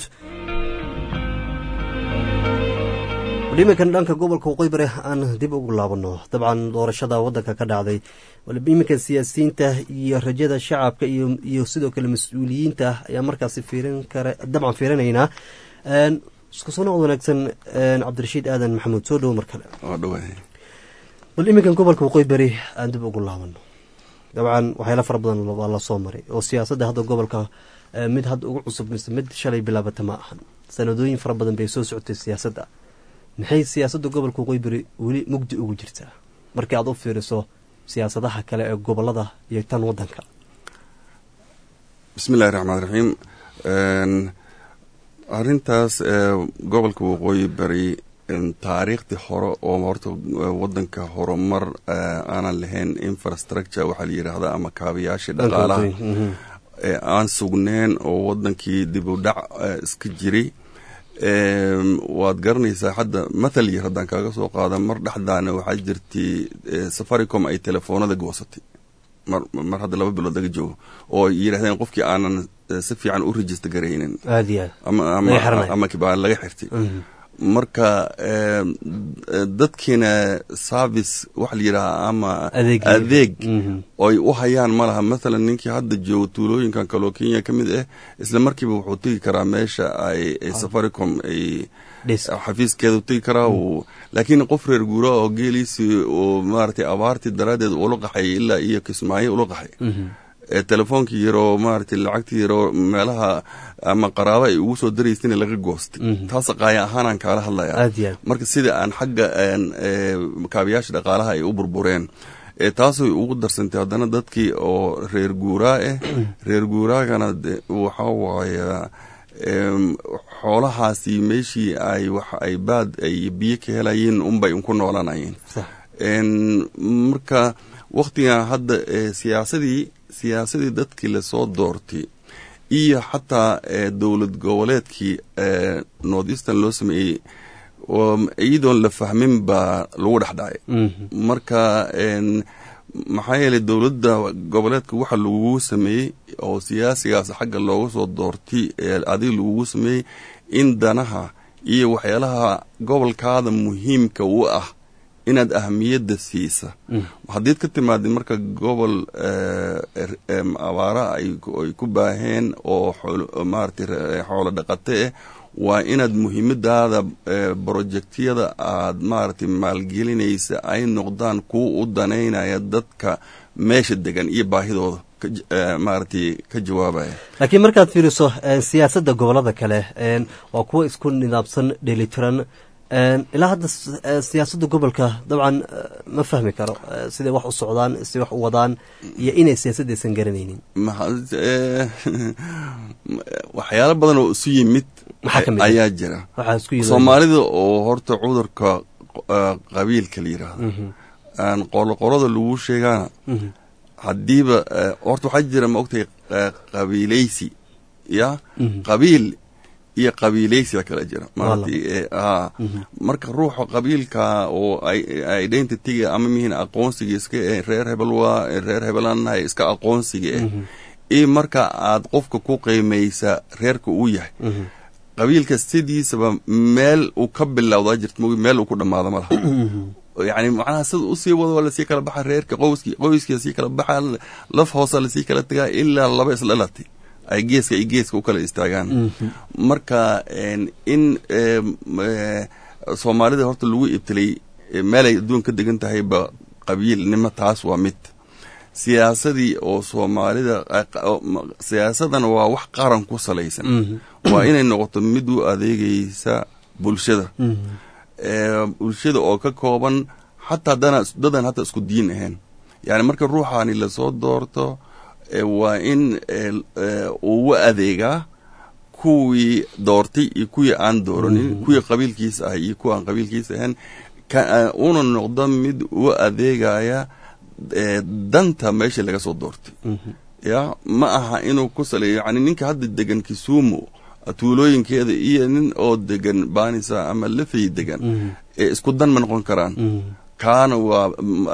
iminkan dhanka gobolka waqooyi bari aan dib ugu laabano dabcan doorashada wadanka ka dhacday iminkan siyaasiyiinta iyo rajada shacabka iyo sidoo kale mas-uuliyiinta ayaa markaasi fiirin kara dabcan fiirinaynaa isku soo noqod wanaagsan cabdirashiid aadan maxamuud soo dhowo mar kale bal iminkan gobolka waqooyi bari aan dib ugu laabano dabcan waxyaala fara badan waa la soo maray oo siyaasadda hadda gobolka mid hadda ugu cusub mise mid shalay bilaabata ma ahan sanadooyin fara badan bay soo socotay siyaasadda maxay siyaasadda gobolka waqooyi bari weli mugdi ugu jirtaa markii aad u fiiriso siyaasadaha kale ee gobolada iyo tan wadanka bismi illahi raxmaan raxiim arrintaas gobolka waqooyi bari taariikhdii hore oo horta wadanka horumar aanan lahayn infrastructure waxaa la yidhaahdaa ama kaabayaashii dhaqaalaha aan sugneen oo wadankii dib u dhac iska jiray waad garanaysaa hadda mathal yar haddaan kaaga soo qaada mar dhexdaana waxaa jirtay safaricom ay telefoonada goosatay mar mar hadda laba bilood laga joogo oo yidhahdeen qofkii aanan si fiican u register garaynin aad iyo ama ama kibaan laga xirtay marka dadkiina service waxa la yidhaha ama adeeg oy u hayaan ma laha mathalan ninkii hadda joogo tuulooyinkan kaloo kenya ka mid ah isla markiiba wuxuu tegi karaa meesha ay safaricom ay xafiiskeeda tegi karaa laakiin qof reer guura oo geeliisii oo maaragtay abaartii daraaddeed ula qaxay ilaa iyo kismaayo ula qaxay telefoonkii yaroo maaragtay lacagtii yaroo meelaha ama qaraabo ay ugu soo daraysana laga goostay taas qaaya ahaanaan kaala hadlaya marka sida aan xagga kaabayaasha dhaqaalaha ay u burbureen taasay ugu darsantay haddana dadkii oo reer guuraa ah reer guuraagana waxaa waaya xoolahaasi meeshii ay wax ay baad ay biyo ka helayeen unbay ku noolanayeen marka waktigan hadda siyaasadii siyaasadii dadkii lasoo doortay iyo xataa dowlad goboleedkii north eastern loo sameeyey iyadoon la fahmin baa lagu dhex dhacay marka maxaa yeelay dowladda goboleedka waxa lagugu sameeyey oo siyaasigaas xagga looga soo doortay adiga lagugu sameeyey in danaha iyo waxyaalaha gobolkaada muhiimka u ah inaad ahamiyadda siisa haddiid ka timaadid marka gobol abaara ay ku baaheen oo maaragtay xoolo dhaqate ah waa inaad muhiimadaada brojectyada aad maaragtay maalgelinaysa ay noqdaan kuwa u danaynaya dadka meesha degan iyo baahidooda maaragtay ka jawaabaya laakiin markaad fiiriso siyaasadda gobolada kale waa kuwa isku nidaamsan dheelitiran ilaa hadda siyaasadda gobolka dabcan ma fahmi karo siday wax u socdaan siday wax u wadaan iyo inay siyaasaddaysan garanaynin waxyaalo badan oo isu yimid ayaa jira soomaalida oo horta cudurka qabiilka la yidhaahdo qoloqolada lagu sheegaana haddiiba horta waxaa jira ma ogtahay qabiilaysi ya qabiil iyo qabiilaysiga kala jira marka ruuxa qabiilka oo identityga ama mihin aqoonsiga iska reer hebel waa reer hebelannahay iska aqoonsiga ah iyo marka aad qofka ku qiimaysa reerka uu yahay qabiilka sidiisaba meel uu ka bilowdaa jirta mogi meel uu ku dhammaado ma laha yani macnaha sida usii wado waa lasii kala baxa reerka qoyski qoyskii lasii kala baxa laf hoosa lasii kala tagaa ilaa laba isdhalatay ay geeska iyo geeska u kala istaagaan marka in soomaalida horta lagu ibtilay meelay adduun ka degan tahayba qabiilnimo taas waa mid siyaasadii oo soomaalida siyaasadana waa wax qaran ku salaysan waa inay noqoto mid u adeegaysa bulshada bulshada oo ka kooban xataa dana dadan hata isku diin ahayn yani marka ruuxaani lasoo doorto waa in uu u adeegaa kuwii doortay iyo kuwii aan dooranin kuwii qabiilkiisa ah iyo kuwa aan qabiilkiisa ahayn una noqdo mid u adeegaya danta meesha laga soo doortay ya ma aha inuu ku saleeyo yani ninka hadda degan kisumu tuulooyinkeeda iyo nin oo degan banisa ama lafay degan ee isku dan ma noqon karaan kaana waa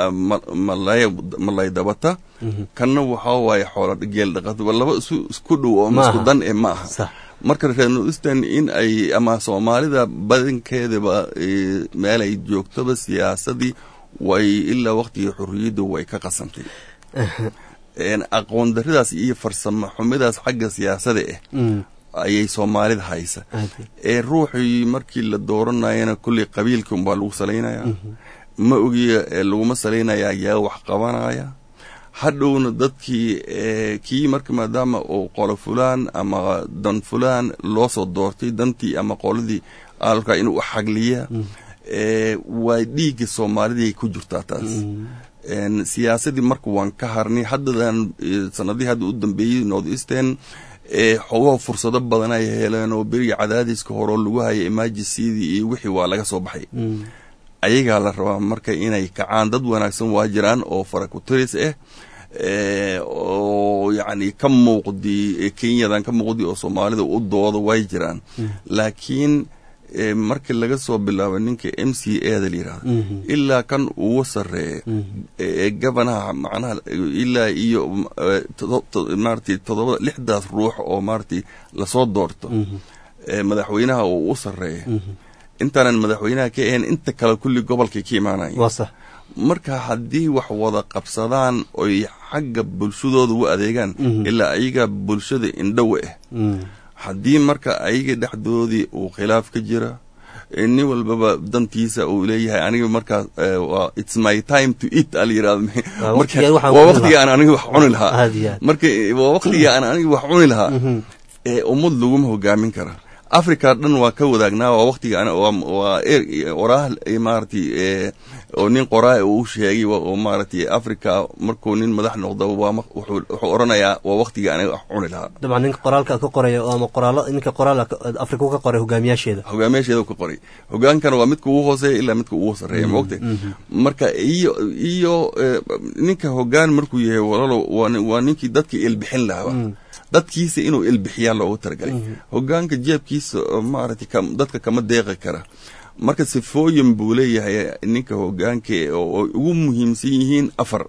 malay dabata kanna waxaa waaye xoola geel dhaqata laba isku dhow oo isku dan e ma aha marka reer northeastern in ay ama soomaalida badankeedaba meel ay joogtoba siyaasadii way ilaa waqtigii xorriyadda way ka qasantay aqoon daridaas iyo farsamo xumidaas xagga siyaasada ah ayay soomaalida haysa ee ruuxii markii la dooranayana kulley qabiilka umbaa lagu salaynaya ma ogiya laguma salaynaya yaa wax qabanaya hadhowna dadkii kii marka maadaama uu qolo fulaan ama dan fulaan loo soo doortay dantii ama qoladii alka inuu xagliya waa dhiigga soomaalidii ku jirtaa taas siyaasadii marka waan ka harnay haddadan sanadihii hadda u dambeeyey north eastern xogaho fursado badan ay heleen oo beriga cadaadiska horeo lagu haya emergencyadii iyo wixii waa laga soo baxay ayagaa la rabaa marka inay kacaan dad wanaagsan waa jiraan oo farakuteris ah oo yacni ka muuqdi kenyadan ka muuqdi oo soomaalida u dooda way jiraan laakiin markii laga soo bilaabo ninka m c a da la yidhahdo ilaa kan ugu sarreeya ee gabanaha macnaha ilaa iyo maaragtay todoba lixdaas ruux oo maaragtay lasoo doorto madaxweynaha uu u sarreeya intaanan madaxweynaha ka ahayn inta kale kulli gobolkay ka imaanaya marka haddii wax wada qabsadaan oy xagga bulshadooda u adeegaan ilaa ayaga bulshada indhowe ah haddii marka ayaga dhexdoodii uu khilaaf ka jira nin walbaba dantiisa uu leeyahay aniga markaas its my time to eat ala yirahdo waa waqtiga aan aniga wax cuni lahaa marka waa waqtiga aan aniga wax cuni lahaa ummad laguma hogaamin kara africa dhan waa ka wadaagnaa waa waqtiga waa oraah maaragtay oo nin qoraa uu sheegay oo maaragtay africa markuu nin madax noqdo waa wuxuu oranayaa waa waqtiga aniga wax cuni lahaa dabcan ninka qoraalka ka qoraya ama qoraalo ninka qoraal africa ka qoray hogaamiyaasheeda hogaamiyaasheeda ka qoray hogaankana waa midka ugu hooseeya ilaa midka ugu sarreeya maogtay marka iyo iyo ninka hogaan markuu yahay walalo waa ninkii dadka ilbixin lahaa dadkiisa inuu ilbixiyaa loogu talagalay hogaanka jeebkiisa maaragtay dadka kama deeqi kara marka sifooyin buu leeyahay ninka hogaanka oo ugu muhiimsan yihiin afar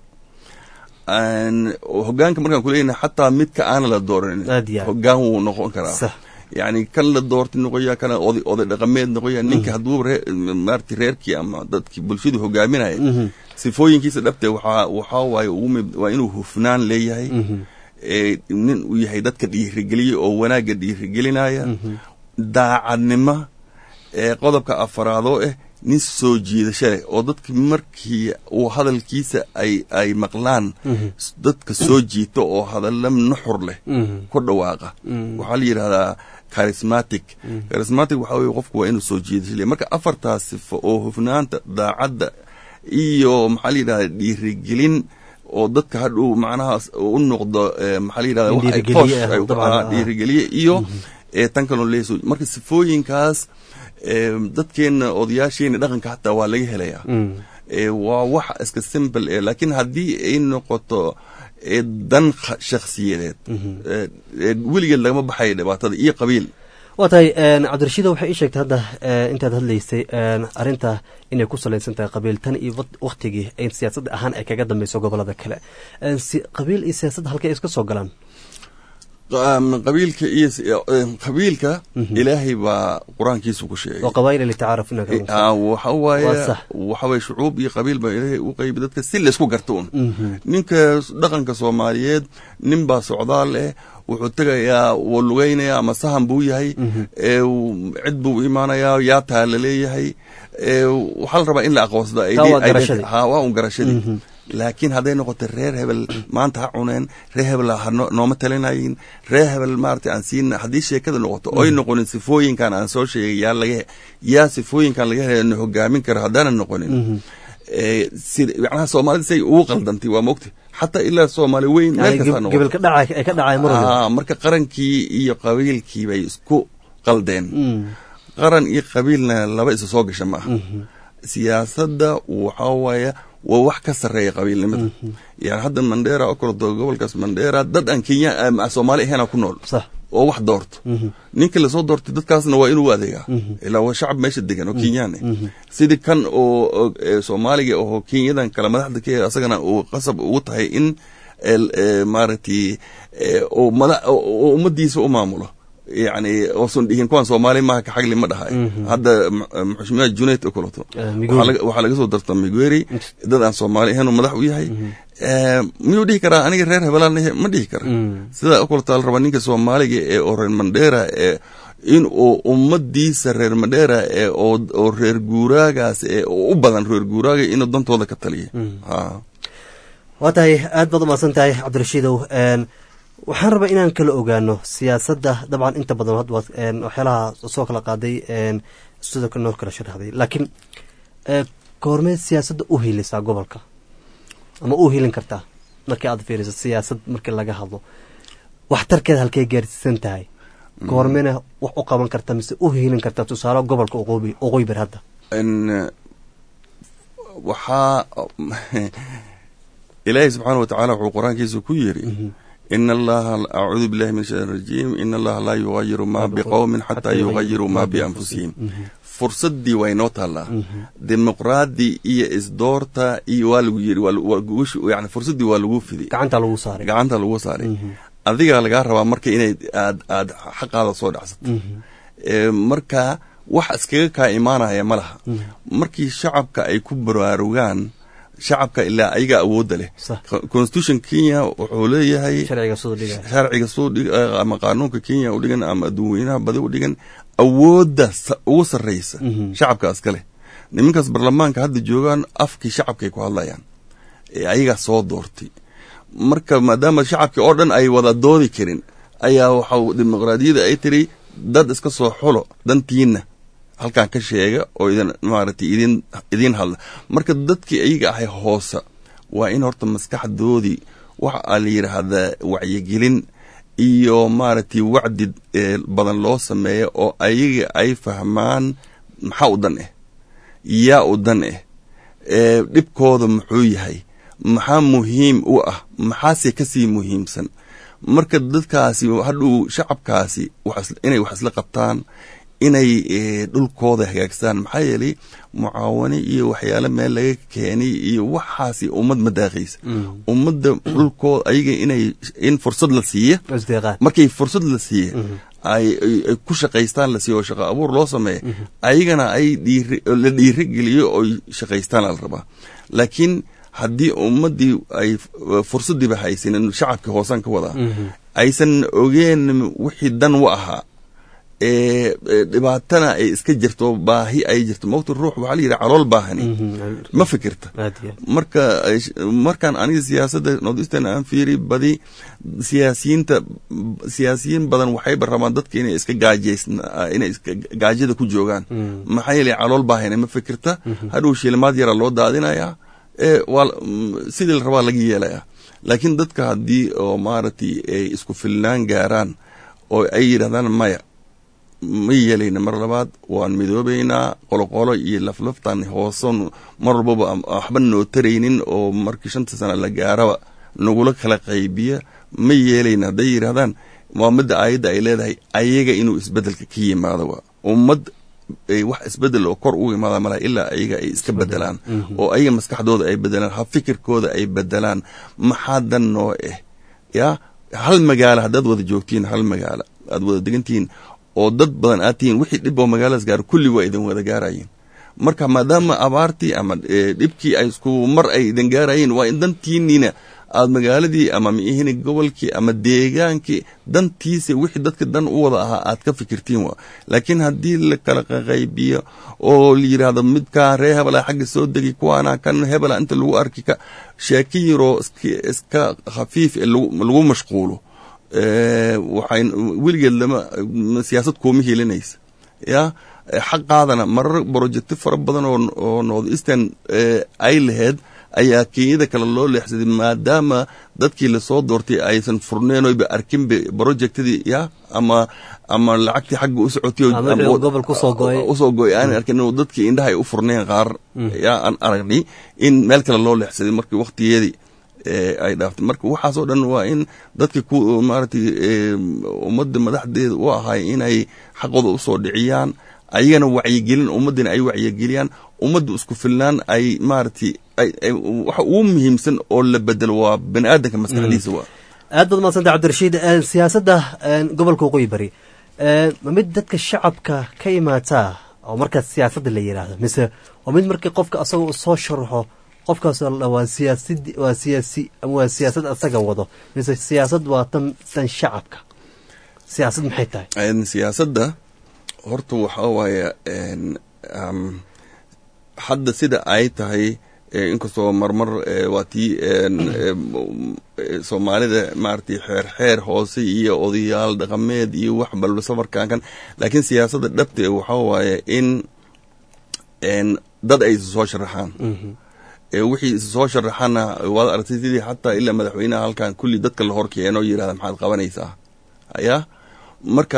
hogaanka markaan kuleeyahay xataa midka aana la dooranin hogaan wuu noqon karaa yani kan la doortay noqoya kana oday oday dhaqameed noqoya ninka hadduu maaragtay reerkii ama dadkii bulshadu hogaaminaya sifooyinkiisa dhabte waxaa waxaa waaye waa inuu hufnaan leeyahay nin uu yahay dadka dhiirigeliya oo wanaagga dhiirigelinaya daacadnimo ee qodobka afaraadoo ah nin soo jiidasho leh oo dadka markii uu hadalkiisa ay ay maqlaan dadka soo jiita oo hadalla nuxur leh ku dhawaaqa waxaa la yidhahdaa charismatic charismatic waxaa weye qofku waa inuu soo jiidasho leh marka afartaas sifo oo hufnaanta daacadda iyo maxaa la yidhahdaa dhiirigelin oo dadka hadhow macnahaas u noqdo maxaa la yidhahda wax ay toosh dhiirigeliye iyo tan kaloo leeso marka sifooyinkaas dadkeena odayaasheena dhaqanka hataa waa laga helayaa waa wax iska simple e laakiin haddii ay noqoto dan shakhsiyadeed weligeed lagama baxayo dhibaatada iyo qabiil waa tahay cabdirashiida waxay ii sheegtay hadda intaad hadlaysay arrinta inay ku salaysan tahay qabiil tan iyo waktigii ay siyaasadda ahaan ay kaga dambeyso gobolada kale qabiil iyo siyaasadda halkay iska soo galaan qabiilka iyo qabiilka ilaahay baa qur-aankiisa ku sheegay qabaa'il litacaaruf waxa waaye waxa waye shucuub iyo qabiil baa ilaahay u qaybi dadka si laysku garto un ninka dhaqanka soomaaliyeed nin baa socdaal eh wuxuu tegayaa wuu lugeynaya ama sahan buu yahay cid buu imaanayaa yaa taa la leeyahay waxaa la rabaa in la aqoonsada waa un garashadii laakiin hadday noqoto reer hebel maanta ha cuneen reer hebel ha nooma talinayin reer hebel maarata aan siina haddii sheekada noqoto oy noqonin sifooyinkan aan soo sheegay yaa laga yaa sifooyinkan laga hela na hogaamin karo haddaanan noqonin sida macnaha soomaalida say ugu qaldantay waa mogta xataa ilaa soomaali weyn meel kasta gebel ka dhacay ay ka dhacay mar noqo marka qarankii iyo qabiilkii bay isku qaldeen qaran iyo qabiilna laba isa soo gasha ma aha siyaasadda waxaa waaya waa wax ka sarreeya qabiilnimada yani hadda mandera oo kaleto gobolkaas mandera dad aan kenya soomaali ahaynaa ku nool oo wax doorto ninka lasoo doortay dadkaasna waa inuu adeegaa ilaa waa shacab meesha degan oo kenyaan sidii kan oo soomaaliga oo kenyadan kale madaxda ka asagana uu qasab ugu tahay in maaragtay ummadiisa u maamulo yani oosan dhihin kuwaan soomaali maaha kaxagli ma dhahay hadda maxushmiya junayd oo kaleto waxaa laga soo darta migueri dad aan soomaali ahayn uu madax u yahay miyuu dhihi karaa aniga reer hebelaan ma dhihi kara sidaa o kaleto la rabaa ninka soomaaliga ee oo reer mandera ee in uu ummadiisa reer mandera ee oo reer guuraagaas ee u badan reer guuraaga inuu dantooda ka taliya waa tahay aad baad umahadsan tahay cabdirashiidow waxaan rabaa inaan kala ogaano siyaasadda dabcan inta badan had waxyaalaha soo kala qaaday sidoo kale noo kala sharaxday laakiin goormee siyaasadda u hiilisaa gobolka ama u hiilin kartaa markii aad fiiriso siyaasad markii laga hadlo waxtarkeeda halkay gaarsiisan tahay goormeena wax u qaban karta mise u hiilin kartaa tusaale gobolka oqooyi bar hadda waxaa ilaahay subxaana wa tacaala wuxuu qur-aankiisa ku yiri in allaha acuudu billahi min shaitan rajiim in allaha laa yugayiru ma biqowmin xataa yugayiru ma bianfusihim fursadii waa inoo taallaa dimuqraadi iyo isdoorta iyo waa lagu yiri yani fursadii waa lagu fiday gacanta lagu saaray gacanta lagu saaray adigaa lagaa rabaa marka inay aad aad xaqaada soo dhacsato marka wax iskaga kaa imaanaya ma laha markii shacabka ay ku baraarugaan shacabka ilaa ayaga awoodda leh constitution kenya wuxuu leeyahay sharciga soo ama qaanuunka kenya u dhigan ama adduunweynaha badi u dhigan awoodda ugu sarraysa shacabkaas ka leh nimankaas baarlamaanka hadda joogaan afkii shacabkay ku hadlayaan ee ayagaa soo doortay marka maadaama shacabkii oo dhan ay wada doodi karin ayaa waxa dimuqraadiyadda ay tiri dad iska soo xulo dantiinna halkan ka sheega oo idin maaragtay idin idiin hadla marka dadkii ayaga ahay hoose waa in horta maskaxdoodii waxa aa la yidhaahdaa wacyigelin iyo maaragtay wacdi badan loo sameeya oo ayaga ay fahmaan maxaa u dan ah yaa u dan ah dhibkooda muxuu yahay maxaa muhiim u ah maxaase kasii muhiimsan marka dadkaasi hadhuu shacabkaasi inay wax isla qabtaan inay dhulkooda hagaagstaan maxaa yeelay mucaawano iyo waxyaale meel laga keenay iyo waxaasi ummad ma daaqaysa ummadda dhulkooda ayaga inay in fursad la siiya markay fursad la siiya ay ku shaqaystaan la siiya oo shaqo abuur loo sameeya ayagana ay la dhiirigeliyo oy shaqaystaan la rabaa laakiin haddii ummaddii ay fursaddiiba haysanin shacabkii hoosaan ka wadaa aysan ogeen wixii dan u ahaa dhibaatana ay iska jirto baahi ay jirto mawta ruux waxaa la yidhi calool baahani ma fikirta marka markaan aniga siyaasadda northeastern aan fiiri badi siyaasiyiinta siyaasiyiin badan waxayba rabaan dadka inay iska gaajays inay iska gaajada ku joogaan maxaa yeelay calool baahani ma fikirta hadhow shilimaad yara loo daadinayaa waa sidii la rabaa laga yeelayaa laakiin dadka haddii oo maaragtay ay isku filnaan gaaraan oo ay yidhahdaan maya ma yeelayna mar labaad waan midoobaynaa qoloqolo iyo laflaftan hooson mar walbaba waxba noo taraynin oo markii shanta sana la gaaraba nagula kala qaybiya ma yeelayna hadday yidhahdaan waa midda aayadda ay leedahay ayaga inuu isbedelka ka yimaado waa ummad wax isbedel oo kor ugu imaada malaha ilaa ayaga ay iska bedelaan oo ayaga maskaxdooda ay bedelaan ha fikirkooda ay bedelaan maxaa dan noo ah yaa hal magaalo haddaad wada joogtiin hal magaalo aad wada degantihiin oo dad badan aad tihiin wixii dhib oo magaaladas gaaro kulli waa idin wada gaarayeen marka maadaama abaartii ama dhibkii ay isku mar ay idin gaarayeen waa in dantiiniina aad magaaladii ama miihini gobolkii ama deegaankii dantiisa wixii dadka dan u wada ahaa aad ka fikirtiin wa laakiin haddii la kala qaqaybiyo oo la yidhaahdo midkaa ree hebela xagga soo degi kuwaana kan hebela inta lagu arki ka sheeki yaroo iska khafiif ee lagu mashquulo waxay weligeed lama siyaasad kuuma helinaysa ya xaqaadana marar brojecti fara badan oo north eastern ay laheyd ayaa kenyada kale loo leexsaday maadaama dadkii lasoo doortay aysan furneen oyba arkinba projectadii ya ama ama lacagtii xagga u socotay usoo go-ay aanan arkin dadkii indhaha ay u furneen qaar ya aan aragnay in meel kale loo leexsaday markii waktigeedii ay dhaaftay marka waxaasoo dhan waa in dadka ku maaragtay ummadda madaxdeeda u ahay inay xaqooda usoo dhiciyaan ayagana wacyigelin ummaddina ay wacyigeliyaan ummadda isku filnaan ay maaragtay waxa ugu muhiimsan oo la bedelo waa bani aadamka maskaxdiisa waa aad baad mahadsanta cabdirashiid siyaasadda gobolka waqooyi bari ma mid dadka shacabka ka imaataa oo markaas siyaasadda la yidhaahdo mise waa mid markii qofka asagoo u soo sharaxo qofkaas waa siyaasad waa siyaasi waa siyaasad asaga wado mise siyaasad waa tan tan shacabka siyaasad maxay tahay siyaasadda horta waxaa waaye hadda sida ay tahay inkastoo marmar waa tii soomaalida maaragtay xeer xeer hoose iyo odayaal dhaqameed iyo wax balba safarkan kan laakiin siyaasadda dhabta waxaa waaye in dad ay isu soo sharaxaan wixii is soo sharaxana waad aragtay sidii xataa ilaa madaxweynaha halkan kulli dadka la horkeeno yirahda maxaad qabanaysaa ya marka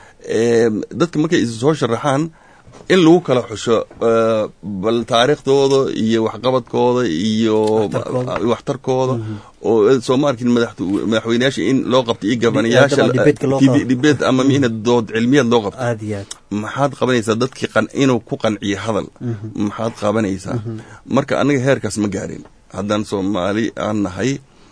dadka markay is soo sharaxaan in lagu kala xusho bal taariikhdooda iyo waxqabadkooda iyo waxtarkooda oo soo ma arkin madaxweyneyaasha in loo qabto iyo gabanayaasha dibet ama mina dood cilmiyaad loo qabto maxaad qabanaysaa dadkii inuu ku qanciyo hadal maxaad qabanaysaa marka anaga heerkaas ma gaarin haddaan soomaali aan nahay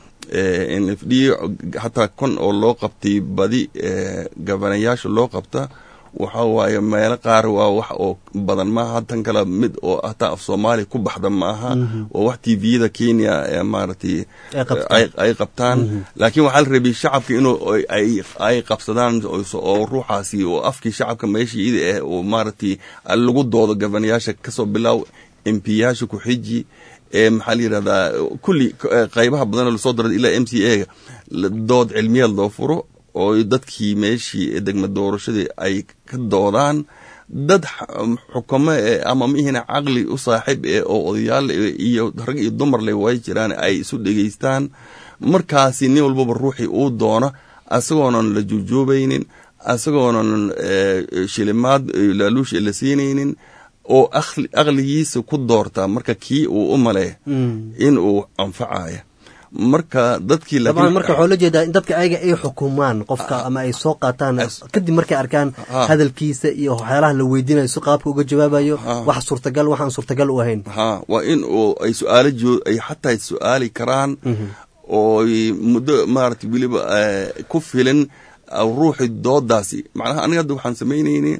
n f d xataa kon oo loo qabtay badi gabanayaasha loo qabta waxa waaye meelo qaar waa wax oo badan maaha tan kale mid oo hataa af soomaaliya ku baxda maaha waa wax t v-yada kenya maaragtay ay qabtaan laakiin waxaa la rabay shacabka inuu ay qabsadaan oo ruuxaasi oo afkii shacabka meesha ida ah oo maaragtay lagu doodo gabanayaasha kasoo bilaaw m p yaasha ku xiji maxaa la yidhahdaa kulli qaybaha badan lasoo daray ilaa m c a ga dood cilmiyaad loo furo oo dadkii meeshii degma doorashadii ay ka doodaan dad xukumo ama mihina caqli u saaxiib eh oo odayaal iyo rag iyo dumar le way jiraan ay isu dhegaystaan markaasi nin walbaba ruuxii uu doono asagoonan la juujoobaynin asagoonan shilimaad laaluush la siinaynin oo aqligiisa ku doorta marka kii uu u male in uu anfacaya marka dadkii dabcan marka waxaa la jeedaa in dadka ayaga ay xukumaan qofka ama ay soo qaataan kadib markay arkaan hadalkiisa iyo waxyaalaha la weydiinayo si qaabka uga jawaabayo wax suurtagal waxaan suurtagal u ahayn ha waa in uu ay su-aalo joo ay xataa su-aali karaan oo muddo maarata weliba ku filin ruuxi doodaasi macnaha aniga hadda waxaan samaynayni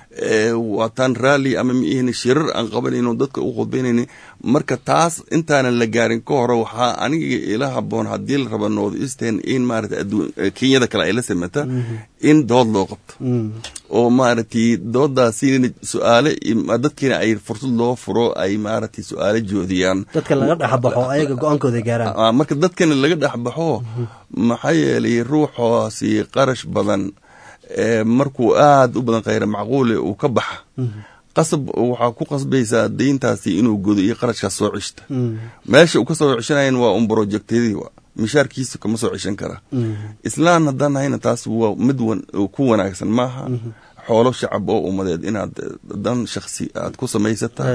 waataan raalli ama miihni shirar aan qabanayno dadka u khudbaynayni marka taas intaanan la gaarin ka hore waxaa aniga ila haboon haddii la raba north eastern in maarata kenyada kale ay la samata in dood loo qabto oo maaragtay doodaasi su-aale dadkiina ay fursad loo furo ay maaragtay su-aale joodiyaan dadka laga dhexbaxo ayaga go-aankooda gaaraan marka dadkana laga dhexbaxo maxaa yeelay ruuxaasi qarash badan markuu aada u badan khayra macquule uu ka baxa qasab waxaa ku qasbaysaa deyntaasi inuu godo iyo qarashkaas soo ceshta meesha uu ka soo ceshanayan waa un brojectyadii wa mishaarkiisa kama soo ceshan kara islaan haddaan nahayna taas waa mid ku wanaagsan maaha xoolo shacab oo ummadeed inaad dan shaksi aad ku samaysata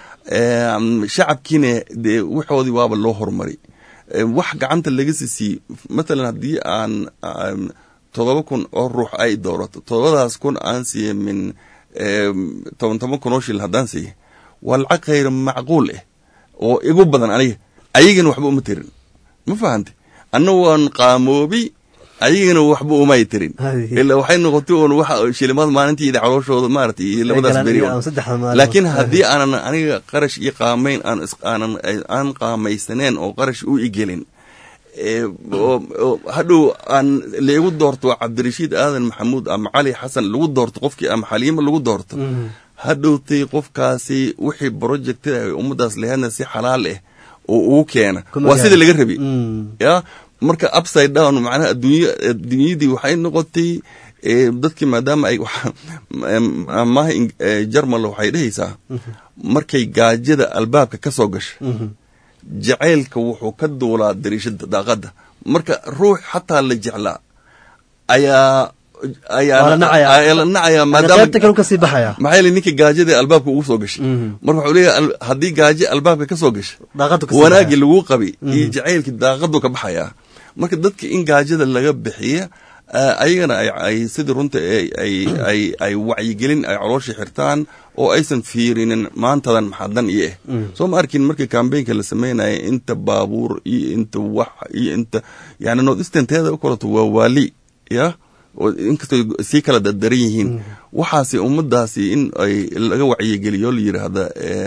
shacabkiina dee waxoodii waaba loo horumari wax gacanta laga sisiiy matalan haddii aan todoba kun oo ruux ay doorato todobadaas kun aan siiye min toban toban kun oo shil haddaan siiye waa lacag khayr macquul ah oo igu badan aniga ayagana waxba uma tirin ma fahante anna waan qaamoobi ayagana waxba umay tirin ilaa waxay noqotay un wax shilimaad maalintiida calooshooda maarata iyo labadaas beri laakiin haddii aanan aniga qarash iyo qaamayn aan aan qaamaysaneen oo qarash u igelin hadhow aan laigu doorto cabdirashiid aadan maxamuud ama cali xasan lagu doorto qofkii ama xaliimo lagu doorto hadhowtay qofkaasi wixii projectada ay ummadaas laheedna si xalaal ah oo ugu keena waa sidii laga rabi ya marka upside down macnaha adduunya adduunyadii waxay noqotay dadkii maadaama ay maaha jarmal waxay dhehaysaa markay gaajada albaabka ka soo gasha jacaylka wuxuu ka duulaa dariishada daaqada marka ruux xataa la jeclaa ayaa ayaa la nacaya maadaamamaa yeel ninka gaajada albaabka ugu soo gashay marka waxuu leeyahay haddii gaajo albaabka ka soo gasha wanaagii laguu qabay iyo jacaylkii daaqadu ka baxayaa marka dadka in gaajada laga bixiya ayagana ay sidii runta ay wacyigelin ay coloosha xirtaan oo aysan fiirinin maantadan maxaa dan iyo eh soo ma arkin markii kambeynka la sameynaya inta baabuur iyo inta wax iyo inta yani northeasternteeda u kaleto waa waali ya inkastoo sii kala dardaran yihiin waxaasi ummadaasi in ay laga wacyigeliyo la yiraahda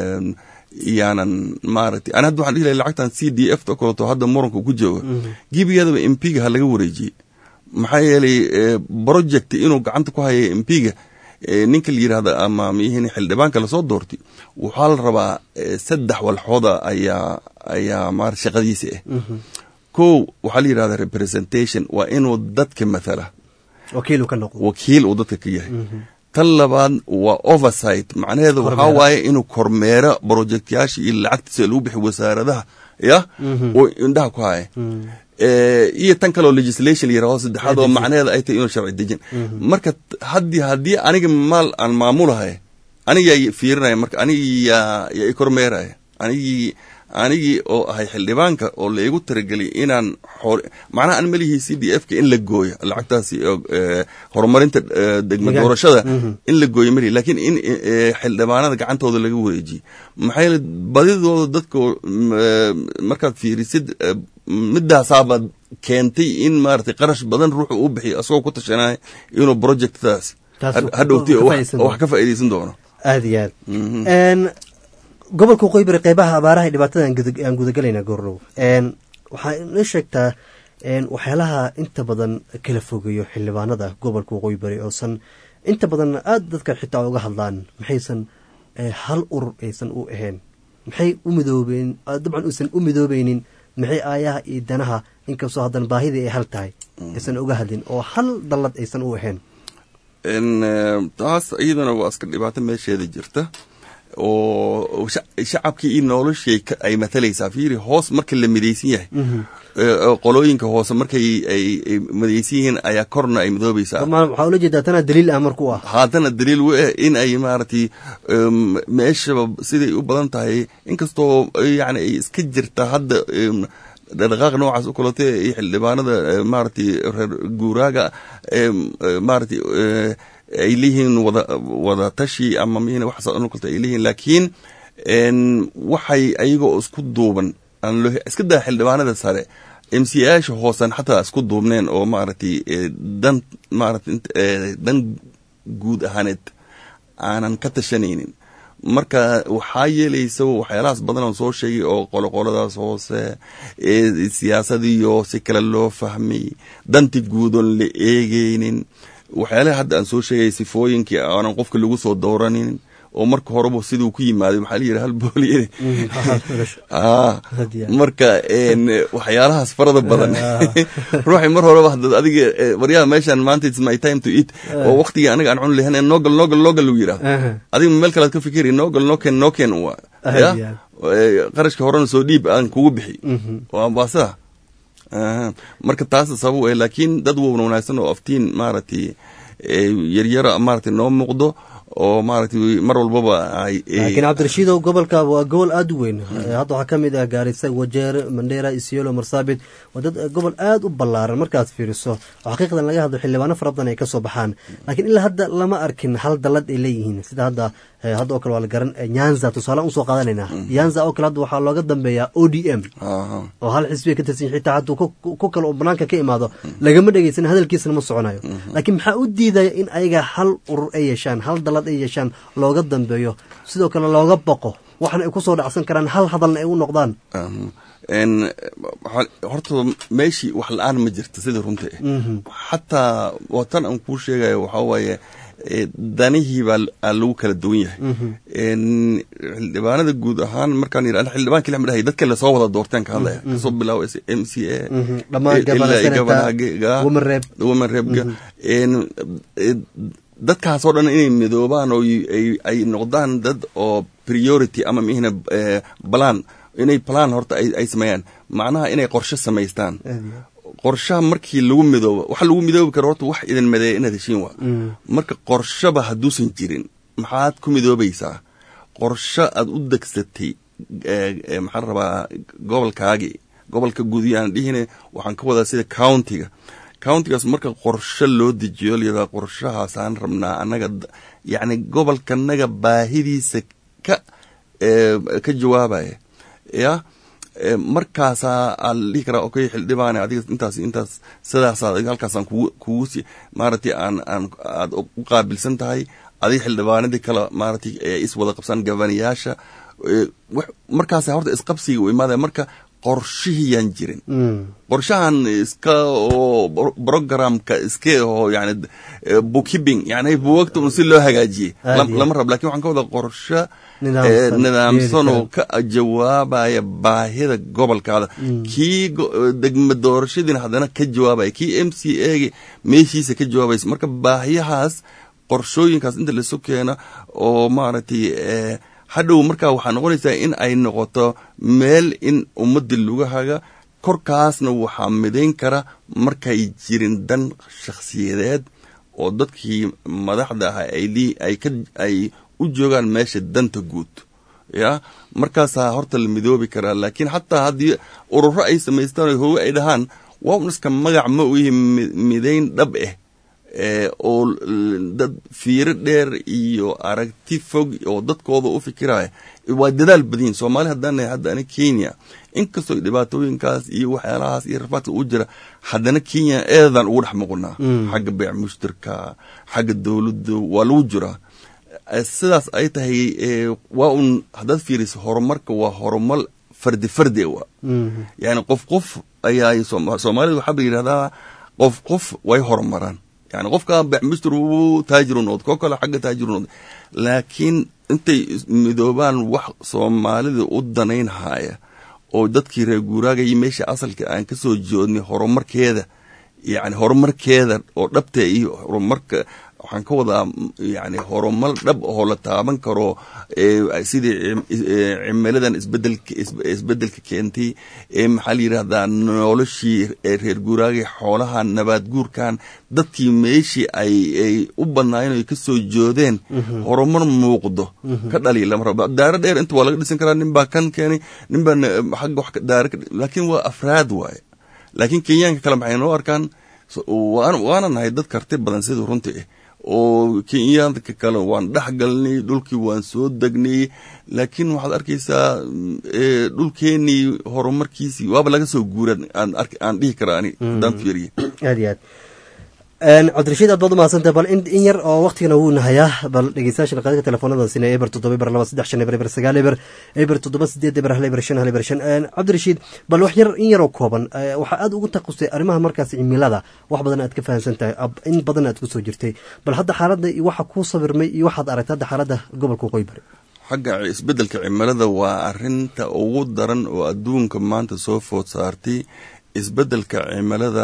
yaanan maaragtay ani hadda waxan dhihi lahay lacagtan c d f ta kaleto hadda muranka ku jooga gibigeedaba mpiga ha laga wareejiyey maxaa yeelay project inuu gacanta ku haya mpiga ninka la yirahda ama miyihiin xildhibaanka lasoo doortay waxaa la rabaa saddex walxooda ayaa ayaa ma shaqadiisa ah ko waxaa la yirahda representation waa inuu dadka mathala wakiil uu dadka ka yahay tan labaad waa oversight macnaheedu waxaa waaye inuu kormeero projectyaasha iyo lacagtiisa lagu bixi wasaaradaha ya oo indhaha ku haya iyo tan kaleo legislation la yirahdo saddexaad oo macnaheeda ay tahay inuu sharci dejin marka haddii haddii aniga maal aan maamulahay anigaa fiirinaya marka anigiyaa yaa i kormeeraya anigii anigii oo ahay xildhibaanka oo laigu tarageliyay inaan macnaha an malihii c d f ka in la gooyo lacagtaasi horumarinta degma doorashada in la gooyo malihi lakin in xildhibaanada gacantooda laga wareejiye maxaa yeele badidooda dadka markaad fiirisid midaasaaba keentay in maratay qarash badan ruuxu u bixiyo asagoo ku tashanaya inuu projectdaas hadhowti wax ka faaideysan doono aad iyo aad gobolka waqooyi bari qeybaha abaaraha i dhibaatada aan gudagalaynaa goornow waxaa inoo sheegtaa waxyaalaha inta badan kala fogeeyo xildhibaanada gobolka waqooyi bari oosan inta badan aada dadka xitaa uga hadlaan maxaysan hal urur aysan u ahayn maxay u midoobeen dabcan uusan u midoobeynin maxay aayaha iyo danaha inkastoo haddana baahidii ay hal tahay aysan uga hadlin oo hal dallad aysan u ahayn taas iyadana waa iska dhibaato meesheeda jirta oo shacabkii iyo noloshii ay matalaysaa fiiri hoos marka la midaysan yahay qolooyinka hoose markay ay midaysan yihiin ayaa korna ay midoobaysaa waxaa ula jeedaa tana daliil ah marku ah haddana daliil we in ay maaragtay meeshaba siday u badan tahay inkastoo yani ay iska jirta hadda dhaqdhaqaaq noocaas u kalate iyo xildhibaanada maaragtay reer guuraaga maaragtay ay leeyihiin wada wada tashi ama min waxaas kalta ay leeyihiin laakiin waxay ayagoo isku duuban aan loo iska daa xildhibaanada sare m c yaasha hoosan xataa isku duubneen oo maaragtay dan maaragtay dan guud ahaaneed aanan ka tashanaynin marka waxaa yeelaysa waxyaalahaas badan oo soo sheegay oo qoloqoladaas hoose siyaasadiyo si kale loo fahmay danti guudoon la eegeynin waxyaalaha hadda aan soo sheegay sifooyinkii aanan qofka lagu soo dooranin oo marka horeba siduu ku yimaaday maxaa la yidhi hal booliye marka waxyaalahaas farada badan ruuxii mar horeba hadad adiga waryaha meeshan maanta it's my time to eat oo waktigii anaga aan cuni lahayn noogal noogal noogal lagu yidhahdo adiga meel kalead ka fikiri noogal nooken nooken wa ya qarashka horena soo dhiib aan kugu bixi waa sida marka taasa sabab eh laakiin dad wowna wanaagsan oo aftiin maaragtay yaryara maaragtay noo muuqdo oo maaragtay mar walbaba laakiin cabdirashiidow gobolka waa gobol aada u weyn hadda waxaa ka mid ah gaarisa wajeer mandheera isiolo marsaabit waa dad gobol aada u ballaaran markaad fiiriso oo xaqiiqdan laga hadlo xildhibaano fara badan ay ka soo baxaan laakiin ilaa hadda lama arkin hal dallad ay leeyihiin sida hadda hadda oo kale waa la garan nyanza tusaale usoo qaadanayna nyanza oo kale hadda waxaa looga dambeeyaa o d m oo hal xisbiga ka tirsan xitaa hadduu ku kale oo banaanka ka imaado lagama dhegeysan hadalkiisana ma soconayo laakiin maxaa u diidaya in ayaga hal urur ay yeeshaan hal dallad ay yeeshaan looga dambeeyo sidoo kale looga boqo waxna ay kusoo dhacsan karaan hal hadalna ay u noqdaan horta meeshii wax la-aan ma jirta sidii runta xataa watan aan kuu sheegayo waxaa waaye danihii baa lagu kala duwan yahay xildhibaanada guud ahaan markaan yidhahda xildhibaan keli ma dhahay dadka lasoo wada doorteen ka hadlaya kasoo bilaabo m c a woman reebga dadkaasoo dhan inay midoobaan oo ay noqdaan dad oo priority ama mihna balan inay balan horta ay sameeyaan macnaha inay qorshe samaystaan qorshaha markii lagu midoobo waxa lagu midoobi karo horta wax idin madeeya inaad heshiin waa marka qorshaba hadduusan jirin maxaad ku midoobaysaa qorsho aad u degsatay maxaan rabaa gobolkaagii gobolka guudiyaan dhihine waxaan ka wadaa sida countiga countigaas marka qorsho loo dejiyo layadaa qorshahaasaan rabnaa annaga yacni gobolkanaga baahidiisa ka ka jawaabaya ya markaasaa aa la dhihi karaa okay xildhibaane adiga intaas intaas sidaasaa halkaasaan kugu kugu si maaragtay aan aan aad u qaabilsan tahay adiga xildhibaanadii kale maaragtay is wada qabsan gabanayaasha markaasa horta isqabsiga u imaadaya marka qorshihiyaan jirin qorshahan iska oo programka iska oo yani bookkeeping yani buwagta un si loo hagaajiyey lama rab lakin waxaan ka wada qorsho nidaamsan oo ka jawaabaya baahida gobolkaada kii degma doorashadiina haddana ka jawaabaya kii m c a gi meeshiisa ka jawaabaysa marka baahiyahaas qorshooyinkaas inta lasu keeno oo maaragtay hadhow markaa waxaa noqonaysaa in ay noqoto meel in ummadii lagu haga korkaasna waxaa midayn kara markay jirin dan shakhsiyadeed oo dadkii madaxda ah ay u joogaan meesha danta guud ya markaasaa horta la midoobi karaa laakiin xataa haddii ururo ay samaystaan hooge ay dhahaan waa un iska magac ma u yihi midayn dhab ah oo dad fiiro dheer iyo aragti fog oo dadkooda u fikiraya waa dadaal badiyin soomaali haddaan hadda ani kenya inkastoo dhibaatooyinkaas iyo waxyaalahaas iyo rafaadka u jira haddana kenya eedan ugu dhex muqunaa xagga beec mushtarka xagga dowladda waa lagu jiraa sidaas ay tahay waa un haddaad fiiriso horumarka waa horumar fardi fardi wa yani qof qof ayaa soomaalida waxaa la yidhahdaa qof qof way horumaraan yani qofka becmistr uu taajiru noqd koo kale xagga taajiru noqd laakiin intay midoobaan wax soomaalida u danayn haya oo dadkii reer guuraaga iyo meesha asalka aan ka soo joodnay horumarkeeda yani horumarkeeda oo dhabta iyo horumarka waxaan ka wadaa yani horumar dhab oo la taaban karo sidii cimiladan isbedelka keentay maxaa la yidhahdaa noloshii reer guuraagay xoolaha nabaad guurkan dadkii meeshii ay u banaayeen ay kasoo joodeen horumar muuqdo ka dhaliya lama rabo daaro dheer inta waa laga dhisan karaa nin baa kan keenay nin baa xagga wax daaro laakiin waa afraad waaye laakiin kenyaanka kale maxay noo arkaan waana nahay dad karti badan sidii runta ah oo kenyaanka kale waan dhex galnay dhulkii waan soo degnay laakiin waxaad arkaysaa dhulkeenii horumarkiisii waaba laga soo guura aan dhihi karaa ani haddaan fiiriye aad iyo aad cabdirashiid aad baad umahadsantah bal in yar oo waktigana wuu nahayaa bal dhegeystayaasha qaadka telefoonadaasina eber toddoba eber laba saddex shan eber eber sagaal eber eber toddoba sideed eber hal eber shan hal eber shan cabdirashiid bal wax yar in yaroo kooban waxaa aad ugu taqustay arrimaha markaas cimilada wax badan aad ka fahamsan tahay in badan aad kusoo jirtay bal hadda xaaladda iyo waxa kuu sabirmay iyo waxaad aragtay hadda xaaladda gobolka qoybari xagga isbeddelka cimilada waa arinta ugu daran oo adduunka maanta soo food saartay isbeddelka cimilada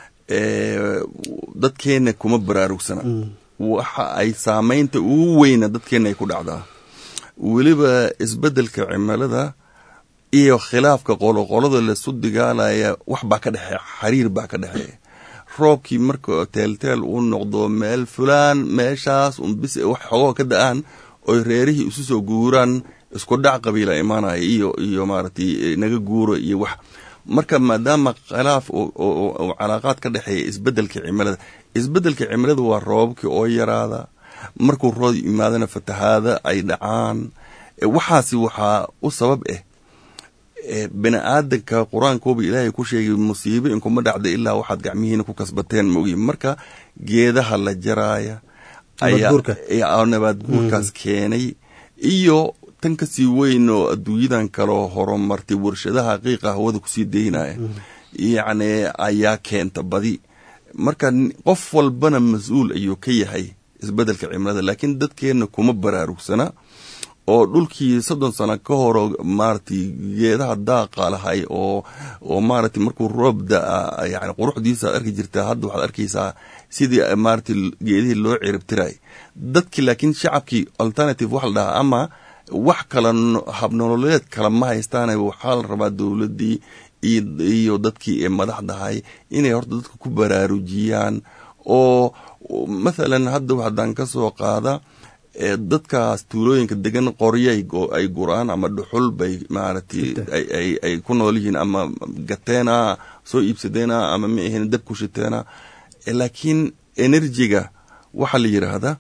dadkeena kuma baraarugsana waxa ay saameynta ugu weyna dadkeena ay ku dhacdaa weliba isbeddelka cimilada iyo khilaafka qoloqolada lasu digaalaya wax baa ka dhexeeya xiriir baa ka dhexeeya roobkii marka teelteel uu noqdo meel fulaan meeshaas un bis wax xogoo ka da-aan oy reerihii isu soo guuraan isku dhac qabiila imaanaya iyo iyo maaragtay naga guuro iyo wax marka maadaama khilaaf oo calaaqaad ka dhexeeya isbeddelka cimilada isbeddelka cimilada waa roobabkii oo yaraada markuu roob yimaadana fatahaada ay dhacaan waxaasi waxaa u sabab ah bini aadanka qur-aankooba ilaahay ku sheegay musiibo inkuma dhacda ilaa waxaad gacmihiina ku kasbateen maogi marka geedaha la jaraaya ayaa nabaad guurkaas keenay iyo tan kasii weyn oo adduunyadan kaloo horumartay warshadaha qiiqa hawada kusii daynaya yacni ayaa keenta badi marka qof walbana mas-uul ayuu ka yahay isbeddelka cimilada laakiin dadkeenna kuma baraarugsana oo dhulkii soddon sano ka horo maaragtay geedaha daaqa lahay oo oo maaragtay markuu roob da-a yani quruxdiisa arki jirtaa hadda waxaad arkaysaa sidii maaragtay geedihii loo ciribtiray dadkii laakiin shacabkii alternative waxa la dhahaa ama wax kala habnololeed kala ma haystaane waxaa la rabaa dowladdii iyo dadkii ee madaxdahay inay horta dadka ku baraarujiyaan oo mathalan hadda haddaan ka soo qaada dadkaas tuulooyinka degan qoryo ay guraan ama dhuxul bay maaragtay ay ku nool yihiin ama gateena soo iibsadeena ama ma ahayn dab ku shiteena laakiin enerjiga waxaa la yidhaahdaa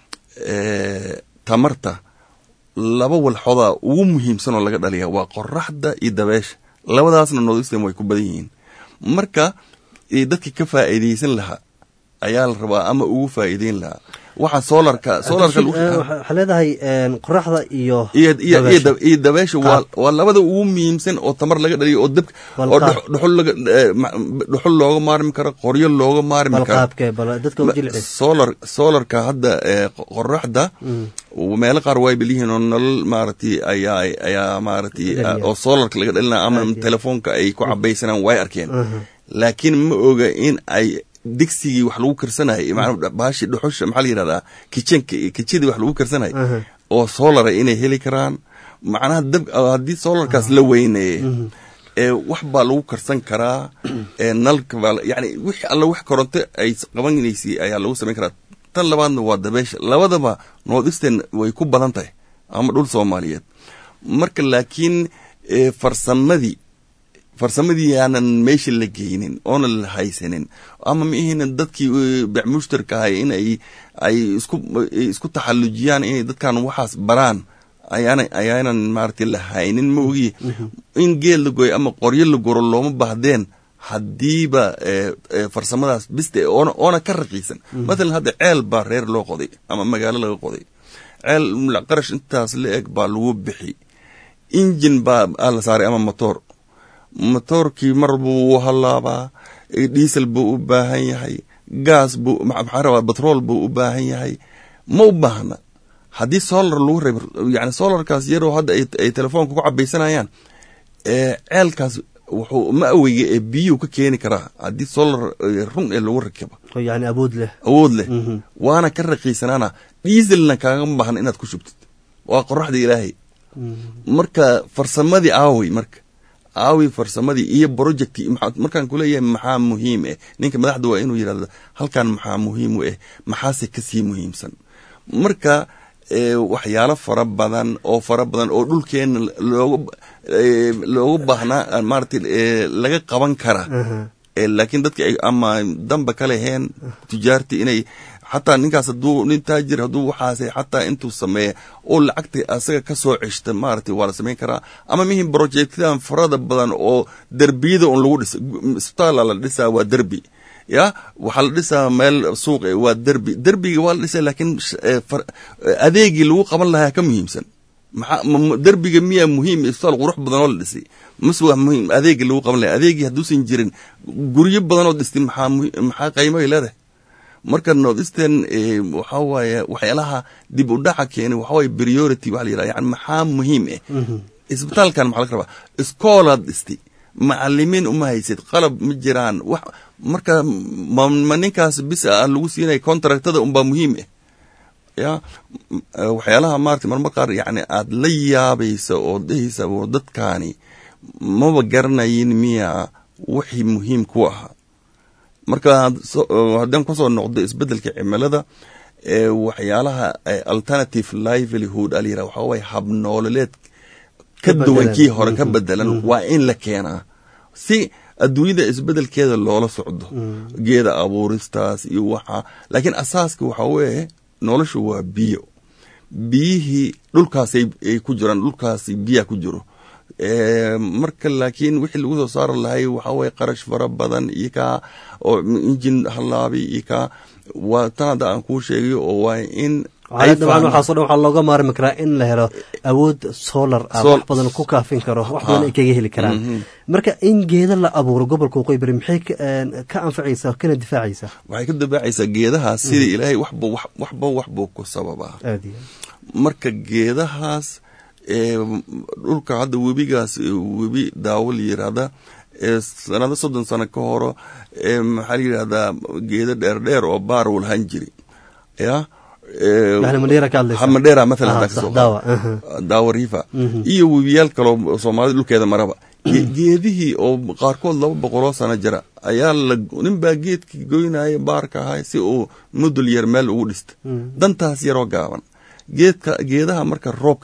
tamarta laba walxoda ugu muhiimsan oo laga dhaliya waa qoraxda iyo dabeesha labadaasna northeastern way ku badan yihiin marka dadkii ka faa'iidaysan lahaa ayaa la rabaa ama ugu faa'iideyn lahaa waxa solarka solarka waxaa leedahay qoraxda iyo iyo dabeesha waa waa labada ugu muhiimsan oo tamar laga dhaliyo oo dabka oo dhuxul laga dhuxul looga maarmi karo qoryo looga maarmi karo solar solarka hadda qoraxda meelo qaar way beliyihiin oo nolol maaragtay ayaa ayaa maaragtay oo solarka laga dhalinaya ama telefoonka ay ku cabaysanaan way arkeen laakiin ma oga in ay digsigii wax lagu karsanayay bahashi dhuxusha maxaa la yidhahdaa kijenka kijadii wax lagu karsanayay oo solara inay heli karaan macnaha dab haddii solarkaas la weyneeye ee wax baa lagu karsan karaa ee nalka baa yani wix alla wax koronto ay qabanaysa ayaa lagu samayn karaa tan labaadna waa dabeesha labadaba northeastern way ku badan tahay ama dhul soomaaliyeed marka laakiin farsamadii farsamadii aanan meesha la geynin oona la haysanin ama maihina dadkii bacmushtarka ahay in ay ay isku isku taxallujiyaan inay dadkan waxaas baraan ayaana ayaanan maaragtay la haynin ma ogi in geel la gooyo ama qoryo la goro looma baahdeen haddiiba farsamadaas biste oona oona ka raqiisan mathalan hadda ceel baa reer loo qoday ama magaalo laga qoday ceel qarash intaas la eg baa lagu bixi injin baa la saaray ama motor motoorkii mar buu halaabaa diesel buu u baahan yahay gaas buu maxaa rabaa batrool buu u baahan yahay ma u baahna haddii solar lagu reeb yani solarkaas yaroo hadda ay telefoonka ku cabaysanayaan ceelkaas wuxuu ma aweyga ee biyuu ka keeni karaa haddii solar run ee lagu rakibo yani awood leh awood leh waana ka raqiisanaana dieselna kaagama baahna inaad ku shubtid waa qoraxda ilaahay marka farsamadii aawey marka aawi farsamadii iyo projecti markaan kuleeyahay maxaa muhiim eh ninka madaxda waa inuu yidhahdo halkan maxaa muhiim u eh maxaase kasii muhiimsan marka waxyaalo fara badan oo fara badan oo dhulkeena looga looga baahnaa maaragtay laga qaban kara laakiin dadka ama damba ka leheen tujaartii inay xataa ninkaas hadduu nin taajir hadduu waxaas xataa intuu sameeya oo lacagta asaga ka soo ceshta maaragtay waa la samayn karaa ama mihim projectyadan farada badan oo derbiyada un lagu dhisa isbitaala la dhisaa waa derbi ya waxaa la dhisaa meel suuq waa derbi derbiga waa la dhisaa laakiin adeegii lagu qaban lahaa ka muhiimsan maxaa derbiga miyaa muhiim isbitaal qurux badan oo la dhisay mase waa muhiim adeegii lagu qaban lahaa adeegii hadduusan jirin guryo badan oo dhistay maxaa maxaa qaymoay leedahay marka northeastern waxaa waaye waxyaalaha dib u dhaca keenay waxaa waaye priority waxa la yidhaha yani maxaa muhiim eh isbitaalkan maxaa laga rabaa iskoolaad dhistay macalimiin uma haysid qalab ma jiraan wax marka ma ninkaas bis a lagu siinaya contractada unbaa muhiim eh ya waxyaalaha maarata marmar qaar yani aada la yaabaysa oo dhehaysa oo dadkaani maba garanayin miya wixii muhiim ku ahaa marka haddaan kusoo noqdo isbeddelka cimilada waxyaalaha alternative livelihood a layiraha waxaa waye habnoololeed ka duwan kii hore ka bedelan waa in la keenaa si adduunyada isbedelkeeda loola socdo geeda abuuristaas iyo waxa laakiin asaaska waxaa weeye noloshu waa biyo biyihii dhulkaasay ku jiraan dhulkaasi biyaa ku jiro marka laakiin wixii lagu soo saari lahay waxaa waye qarash fara badan iyo kaa oo injin halaabi iyo kaa waa tan hadda aan kuu sheegayo oo waa in waxaa dabcan waxaaso dhan waxaa looga maarmi karaa in la helo awood solar ah wax badan ku kaafin karo wax badan ay kaga heli karaan marka in geeda la abuuro gobolka waqooyi bari maxay ka anfacaysaa kana difaacaysaa waxay ka difaacaysaa geedahaas sida ilaahay waxba waxba waxbuu ku sababaa marka geedahaas dhulka hadda webigaas webi daawo la yiraahda sanado soddon sano ka horo maxaa la yidhahdaa geedo dheer dheer oo baar uu lahaan jiri ya madheera maalan daawa rifa iyo webiyaal kaloo soomaalida dhulkeeda maraba geedihii oo qaarkood laba boqoloo sano jira ayaa la ninbaa geedkii goynaya baarka ahay si uu mudul yar meel ugu dhista dantaas yaroo gaaban geedka geedaha marka roobka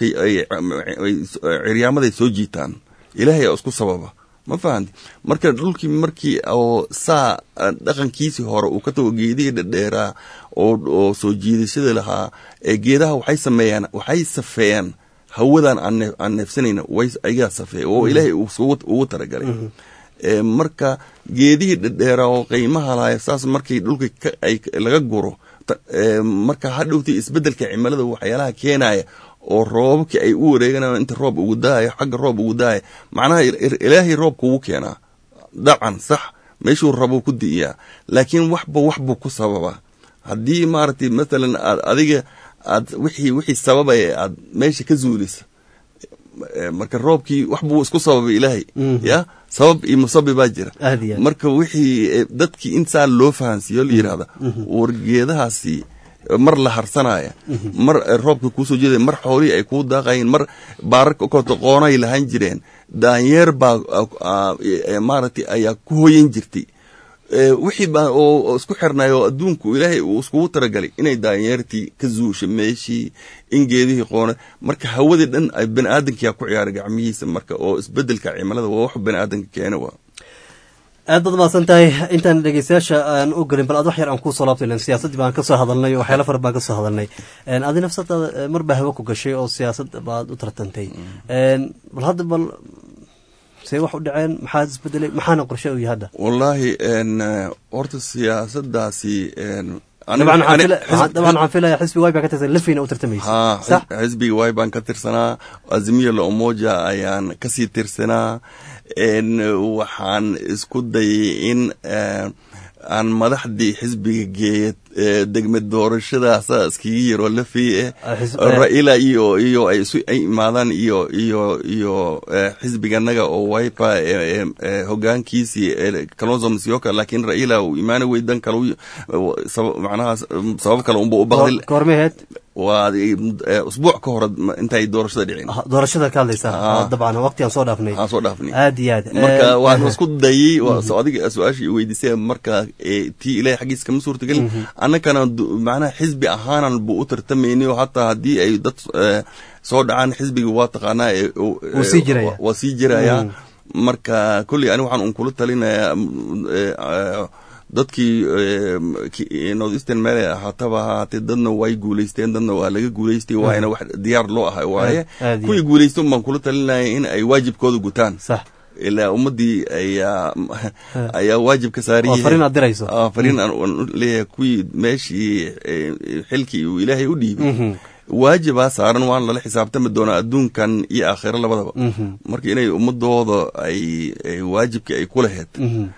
ciryaamaday soo jiitaan ilaahay isku sababa ma fahanti marka dhulkii markii oo saa dhaqankiisii hore uu ka tago geedihii dhadheeraa oo soo jiidashada lahaa ee geedaha waxay sameeyaan waxay safeeyaan hawadan aan neefsanayna ayagaa safeeya oo ilaahay ugu talagalay marka geedihii dhadheeraa oo qiimaha lahay saas markii dhulka laga guro marka hadhowtii isbedelka cimilada waxyaalaha keenaya oo roobabkii ay u wareeganayaan inta roob ugu daayo xagga roob ugu daaya macnaha ilaahay roobka ugu keenaa dabcan sax meeshuu rabuu ku di'iyaa laakiin waxba waxbuu ku sababaa haddii maaragtay mathalan aad adiga aad wixii wixii sababaya aad meesha ka zuulisa marka roobkii wax buu isku sababay ilaahay ya sabab iyo musabibaa jira marka wixii dadkii in saa loo fahansiiyo la yidhahda wargeedahaasi mar la harsanaya mar roobka kuusoo jeedaya mar xoolihii ay kuu daaqayeen mar baararka koto qoonay lahaan jireen daanyeer baa maaragtay ayaa ku hoyan jirtay wixii baa oo isku xirnay oo adduunku ilaahay uu iskugu talagalay inay daanyeertii ka zuusha meeshii in geedihii qoona marka hawadii dhan ay bani aadamkiyaa ku ciyaaray gacmihiisa marka oo isbedelka cimilada waa wax bani aadamka keena waa aad baad mahadsan tahay intaan dhegeystayaasha aan u gelin bal ad wax yar aan kuusoo laabtay len siyaasaddii baan kasoo hadalnay oo waxyaala fara baan kasoo hadalnay adi nafsadaada mar baa hawa ku gashay oo siyaasad baad u tartantay bal hadda bal see wax u dhaceen maxaa isbedelay maxaana qorshe u yahay hadda wallaahi horta siyaasadaasi dabcan waxaan filaya xisbiga way baa ka tirsan lafeyna u tartamaysa sax xisbiga way baan ka tirsanaa azimiya la umoja ayaan kasii tirsanaa waxaan isku dayay in aan madaxdii xisbiga geeya degme doorashadaasa iskaga yaroo lafey eh raila iyo iyo ay isu ay imaadaan iyo iyo iyo xisbiganaga oo wipa hogaankiisii kalonzo musyoka laakiin raila uu imaani weydan kale macnaha sabab kale unba u baqdi goormeheed waa usbuuc ka hore intay doorashada dhicin doorashada ka hadlaysa dabcan waqti aan soo dhaafnay aan soo dhaafnay aad iyo aad marka waan isku dayay adiga su-aashii weydiisay marka tii ilahay xaggiisa kama suurtagelin annakana macnaha xisbi ahaanan buu u tartamayni oo hataa haddii ay dad soo dhacaan xisbiga waa taqaanaa waa sii jiraya marka kolley ani waxaan un kula talinayaa dadkii north eastern meel ahaataba ahaatee dadna way guulaysteen dadna waa laga guulaystay waayna wax diyaar loo ahay waaye kuwii guulaystay un baan kula talinaya in ay waajibkooda gutaan ilaa ummadii ayaa ayaa waajib ka saariyay fariin aad dirayso fariin aan leeyahay kuwii meeshii xilkii uu ilaahay u dhiibay waajibaa saaran waan lala xisaabtami doonaa adduunkan iyo aakhiro labadaba marka inay ummadooda ay waajibkii ay ku laheyd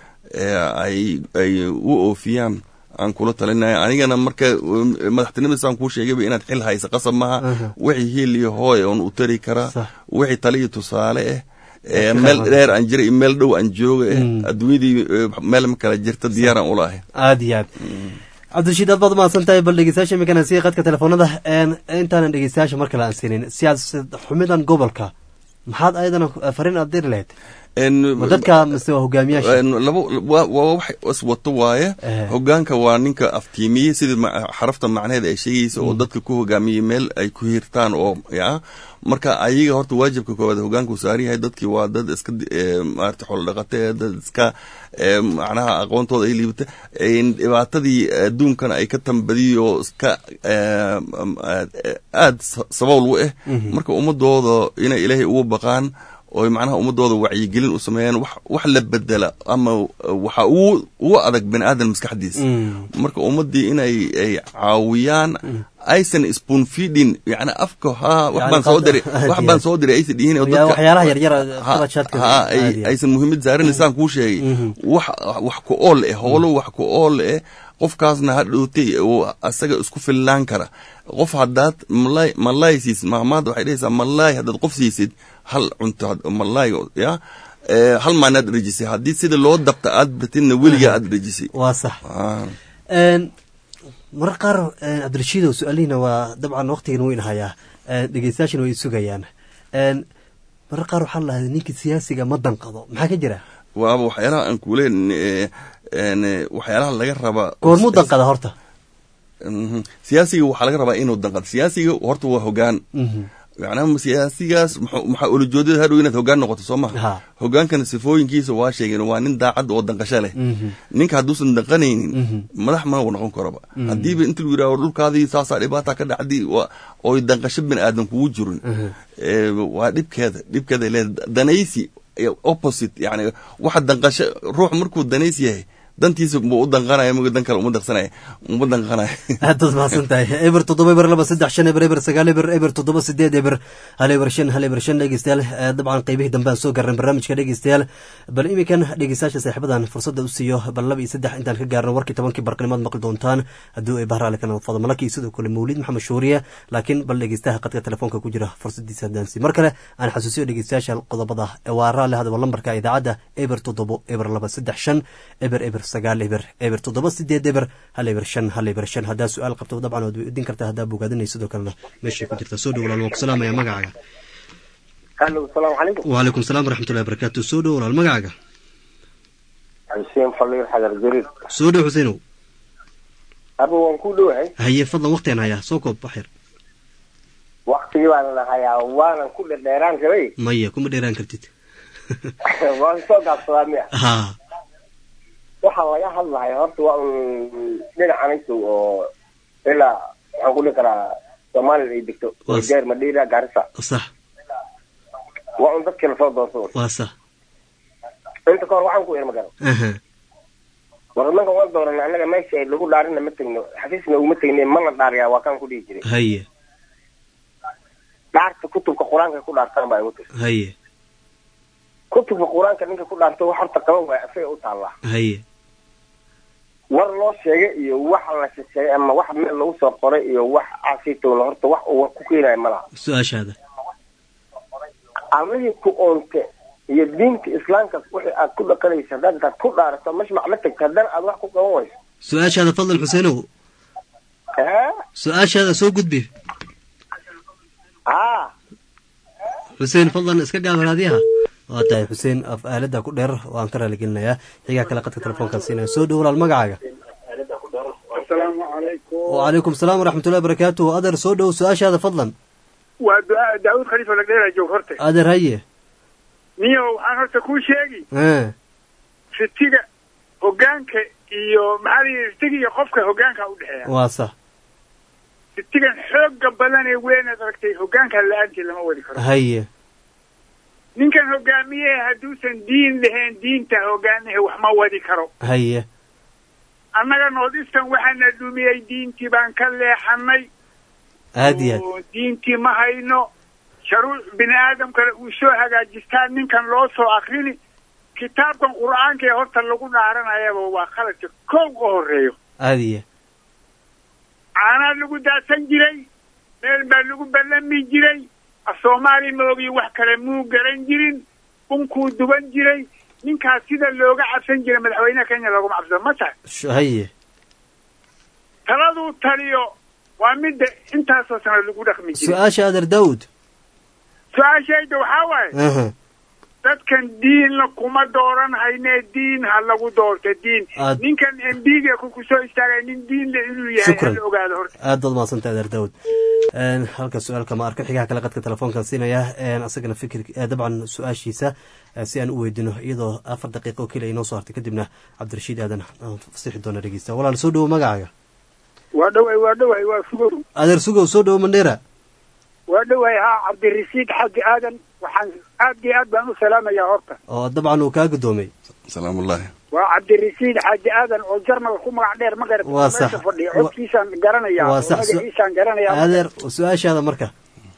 ay ay u oofiyaan aan kula talinaya anigana marka madaxtinimadiisaan kuu sheegayba inaad xil haysa qasab maha wixii hiil iyo hooy oon u tari karaa wixii taliyo tusaale ah meel dheer aan jira iyo meel dhow aan jooga adduunyadii meel ma kala jirta diyaaraan ula ahay aad iyo aad cabdirashiid aad baad umahadsan tahay bal dhegeystayaasha iminkana sii qadka telefoonada intaanan dhegeystayaasha mar kale aan siinin siyaasad xumidan gobolka maxaad ayadana fariin aad diri lahayd ma dadka mise waa hogaamiyaasha laba waa wax iswato waaye hogaanka waa ninka aftiimiyey sidii xarafta macnaheed ay sheegaysa oo dadka ku hogaamiyey meel ay ku hirtaan oo ya marka ayaga horta waajibka koowaad hogaanka uu saaran yahay dadkii waa dad iska maarata xoolo dhaqate dad iska macnaha aqoontooda ay liibata dhibaatadii adduunkan ay ka tambadiyo iska aad sabowl u ah marka ummadooda inay ilaahay ugu baqaan oo macnaha ummadooda wacyigelin u sameeyaan wax wax la bedela ama waxa ugu ugu adag bani aadan maskaxdiisa marka ummadii inay ay caawiyaan aysan spoon feeding yani afka ha wax baan soo diray wax baan soo diray aysan dhihin oo dadka waxyaalaha yaryar ha ay aysan muhiimad saaranaysaan kuu sheegay wax wax ku ool eh howlo wax ku ool eh qofkaasna ha dhowtay oo asaga isku fillaan kara qof haddaad malay malay siisid maamaada waxay dhehaysaa malay haddaad qof siisid hal cunto malay ya hal maanaad dhejisay haddii sida loo dabta aad batidna weligaa aad dhejisay waa sax marar qaar cabdirashiidow su-aalihiina waa dabcan waktigan weyn hayaa dhegeystayaashina way sugayaan marar qaar waxaa lahaday ninka siyaasiga ma danqado maxaa ka jira waaba waxyaalaha aan kuuleen waxyaalaha laga rabaa goormuu danqada horta siyaasiga waxaa laga rabaa inuu danqado siyaasiga horta waa hogaan macnaha siyaasigaas maxaa ulajoodada hadhow inaad hogaan noqoto soo maha hogaankana sifooyinkiisa waa sheegeen waa nin daacad oo danqasho leh ninka hadduusan danqanaynin madax ma noqon karaba haddiiba inta lagu yidhaho dhulkaadii saasaa dhibaata ka dhacdi oy danqasho bini aadan kugu jirin waa dhibkeeda dhibkeeda leeda danaysi opposite yani waxa danqasho ruux markuu danaysi yahay dantiisa mu u danqanaya mg dan kale uma daqsanaya uma danqanaya aadaad mahadsan tahay eber toddoba eber laba saddex shan eber eber sagaal eber eber toddoba sideed eber hal eber shan hal eber shan dhegeystayaal dabcan qeybihii dambe aan soo garnay barnaamijka dhegeystayaal bal iminkan dhegeystayaasha saaxiibadan fursadda u siiyo bal laba iyo saddex intaan ka gaarno warkii tobankii barqanimaad maqli doontaan haddii ay bahraale kana fado malaki sidoo kale mawlid maxamed shuuriye laakiin bal dhegeystaha qadka telefoonka ku jira fursadiisa hadaansi mar kale aan xasuusiyo dhegeystayaasha qodobada waa raale hadaba lambarka idaacadda eber toddobo eber laba saddex shan eber eber sagaal eber eber toddoba sideed eber hal eber shan hal eber shan haddaa su-aal qabto dabcan waad weydiin kartaa haddaa bogaadinay sidoo kalena meeshay ku jirta soo dhow walaal waan ku salaamaya magacaaga alo asalaamu calaykum wacalaykum salaam waraxmatullahi barakatu soo dhow walaal magacaaga xuseen faliir xadar jariir soo dhow xuseenow aba waan ku dhowahay haye fadlan waktigaan hayaa soo koob waxyar waktigii baan hayaa waanan ku dherdheeraan rabay maya kuma dheeraan kartid waan soo gaabsadaa miya ha waxaa laga hadlaya horta waa un dhinacanayso oo ilaa waxaan ku dhihi karaa somalilan ay degto jeer madheira garissa sax waa un dadkii lasoo doonto waa sax inta ka hor waxaan ku iri magaro war imanka waan dooran annaga meesha lagu dhaarina ma tegno xafiisna uguma tegni mana dhaariyaa waa kaan ku dhihi jiray haye dhaarta kutubka qur-aanka ku dhaartaan baa igu tiri haye kutubka qur-aanka ninka ku dhaarto wax horta qaban waaya asaga u taallaa haye war loo sheegay iyo wax la sheegay ama wax meel lagu soo qoray iyo wax caasitowna horta wax uu war ku keenayo malaha su-aashaada allihii ku oonte iyo diinta islaamka wixii aad ku dhaqanaysa haddaad intaad ku dhaarato mashmac la tagto haddana aad wax ku qaban wayso su-aashaada fadlan xuseenow su-aashaada soo gudbi haa xuseen fadlan iska gaabaraadiyaha waa tahay xuseen af aalada ku dheer oo aan ka raaligelinayaa xigaa kale qadka telefoonkaan siinaya soo dhow walaal magacaaga asalaamu calaykum wacalaykum salaam waraxmatullahi barakaatuhu adeer soo dhow su-aashaada fadlan waa duaa daawud khaliifa lagdheera joog horte adeer haye niyo waxaan horta kuu sheegi ritiga hogaanka iyo maxaa la yidhi ritiga iyo qofka hogaanka udhexeeya waa sax ritigan xooga badan ee weynaad aragtay hogaanka la-aantii lama wadi karo haye ninkan hogaamiye hadduusan diin lahayn diinta hogaamihe wax ma wadi karo haye annaga noodistan waxaana dhumiyey diintii baan ka leexanay aad iyo aad oo diintii ma hayno sharuuc bini aadamkana uu soo hagaajistaa ninkan loo soo akrini kitaabkan qur-aanka ee horta lagu dhaaranayaba waa khaladka kow ka horeeyo aad iyo caanaa lagu daadsan jiray meel baa lagu ballami jiray soomaali maogiyo wax kale muu garan jirin unkuu duban jiray ninkaas sida looga cabsan jiray madaxweynaha kenya looguma cabsado ma tahay haye taladuu taliyo waa midda intaasoo sano lagu dhaqmi jiray su-aasha adeer daawud su-aashayda waxaa waaye aha dadkan diinna kuma dooran haynee diin ha lagu doorto diin Aad- ninkan embiga ku soo istaagay nin diin le inuu yahay Shukran. hala ogaado horta aad baad mahadsantahay adeer daawud halka su-aalka ma arko xigaha kale qadka telefoonkan siinaya asagana fikir dabcan su-aashiisa eh, si aan u weydino iyadoo afar daqiiqo oo keliya inoo soo hartay kadibna cabdirashiid aadan aan fasixi doona dhegeysta walaal soo dhowo magacaaga waa dhoway waa dhoway waa fugow adeer sugow soo dhowo mandheera waa dhoway haa cabdirasiid xaggi aadan waxaan aad iyo aad baan u salaamayaa horta oo dabcan uu kaa guddoomay salaamullaahi waa cabdirasiid xaaji aadan oo jarmalka ku magac dheer ma garata Waa sax. meesha fadhiya codkiisaan garanayaa Waa oo sax. magaciisaan garanayaa adeer su-aashaada marka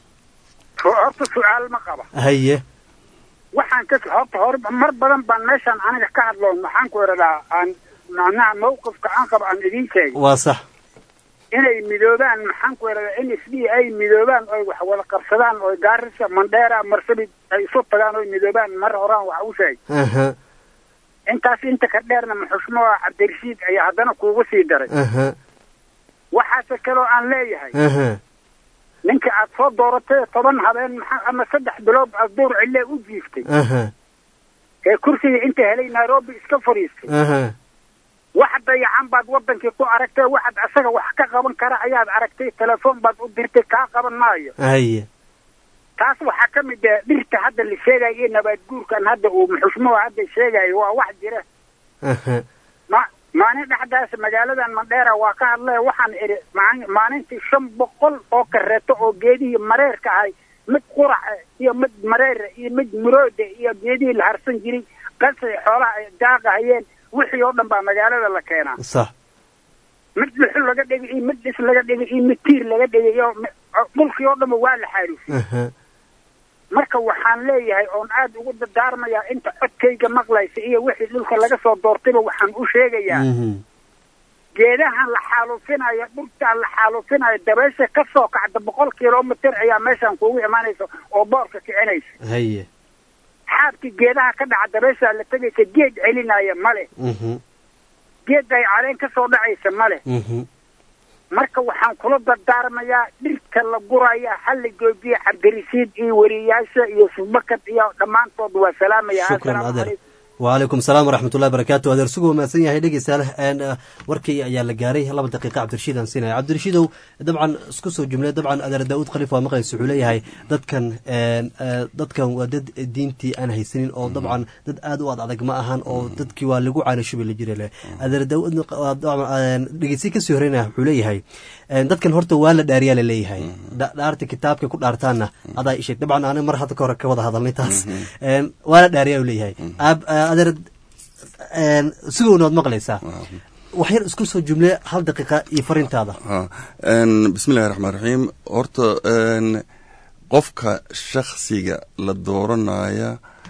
horta su-aal ma qaba haye waxaan ka horta hore mar badan baan meeshaan aniga ka hadloon maxaan ku idhadaa aan macnaha mawqifka aan qabo aan idiin sheegay waa sax inay midoobaan maxaan ku idhadaa n s d ay midoobaan oy wax wada qabsadaan oy gaarisa mandheera marsabid ay isu tagaan oy midoobaan mar horaan wax u sheegay aha intaas inta ka dheerna maxushmoa cabdirashiid ayaa haddana kuugu sii daray aha waxaase kaloo aan leeyahay aha ninka aad soo dooratay toban habeen maxaa ama saddex bilood aad duur cille u jiiftay aha ee kursiga inta helay nairobi iska fadhiistay aha wax dayacan baad wadankii ku aragtay waxaad asaga wax ka qaban kara ayaad aragtay telefoon baad u dirtay kaa qaban maayo haye taas waxaa ka mid ah dhirta hadda la sheegayo iyo nabaad guurkan hadda uu muxushmuhu hadda sheegayo waa wax jira aha ma maalin dhexdaas magaaladan mandheera waa ka hadlay waxaan idhi maalin- maalintii shan boqol oo kareeto oo geedihii mareerka ahay mid quraca iyo mid mareera iyo mid murooda iyo geedihii la harsan jiray qasay xoolaha ay daaqahayeen wixii oo dhan baa magaalada la keenaa sax mid dhuxul laga dhigay iyo mid dhis laga dhigay iyo mid tiir laga dhigay iyo mi- dhulkii oo dhanba waa la xaaruufiyey aha marka waxaan leeyahay oon aad ugu dardaarmayaa inta codkayga maqlaysa iyo wixii dhulka laga soo doortayba waxaan u sheegayaa mhm geedahan la xaaluufinayo dhulkaan la xaaluufinayo dabaysha ka soo kacda boqol kilomitir ayaa meeshaan kuugu imaanaysa oo boorka kicinaysa haye xaabkii geedaha ka dhaca dabayshaa la tegaysa geed celinaya male mhm geed ay caleen ka soo dhacaysa male mhm marka waxaan kula dardaarmayaa dhirka la guraya ha la joojiya cabdirasiid iyo weriyaasha iyo subakad iyo dhammaantood waa salaamaya shukran Assalaamu adeer calaykum. wacalaykum salaam waraxmatullahi barakaatu adeer sugu mahadsan yahay dhegeystayaal een, eh, warkii ayaa la gaaray laba daqiiqa cabdirashiid aan siinaya cabdirashiidow dabcan isku soo jumlay dabcan adeer daawud khaliif waa maqlaysa wuxuu leeyahay dadkan een, eh, dadkan waa dad diintii aan haysanin oo dabcan dad aad u ad adag ma ahan oo dadkii waa lagu caanashubi la jira leh adeer daawud waa dabcan dhegeysi kasii horeynaya wuxuu leeyahay een, dadkan horta waa la dhaariyaa la leeyahay Dha- dhaarta kitaabka ku dhaartaanna adaa isheeg dabcan ani mar hadda ka hore ka wada hadalnay taas Een, waa la dhaariyaa uu leeyahay Aab- adeer een, sigowna waad maqlaysaa wax yar isku soo jumle hal daqiiqa iyo farintaada ha n bismillahi raxmaan raxiim horta n qofka shaksiga la dooranaya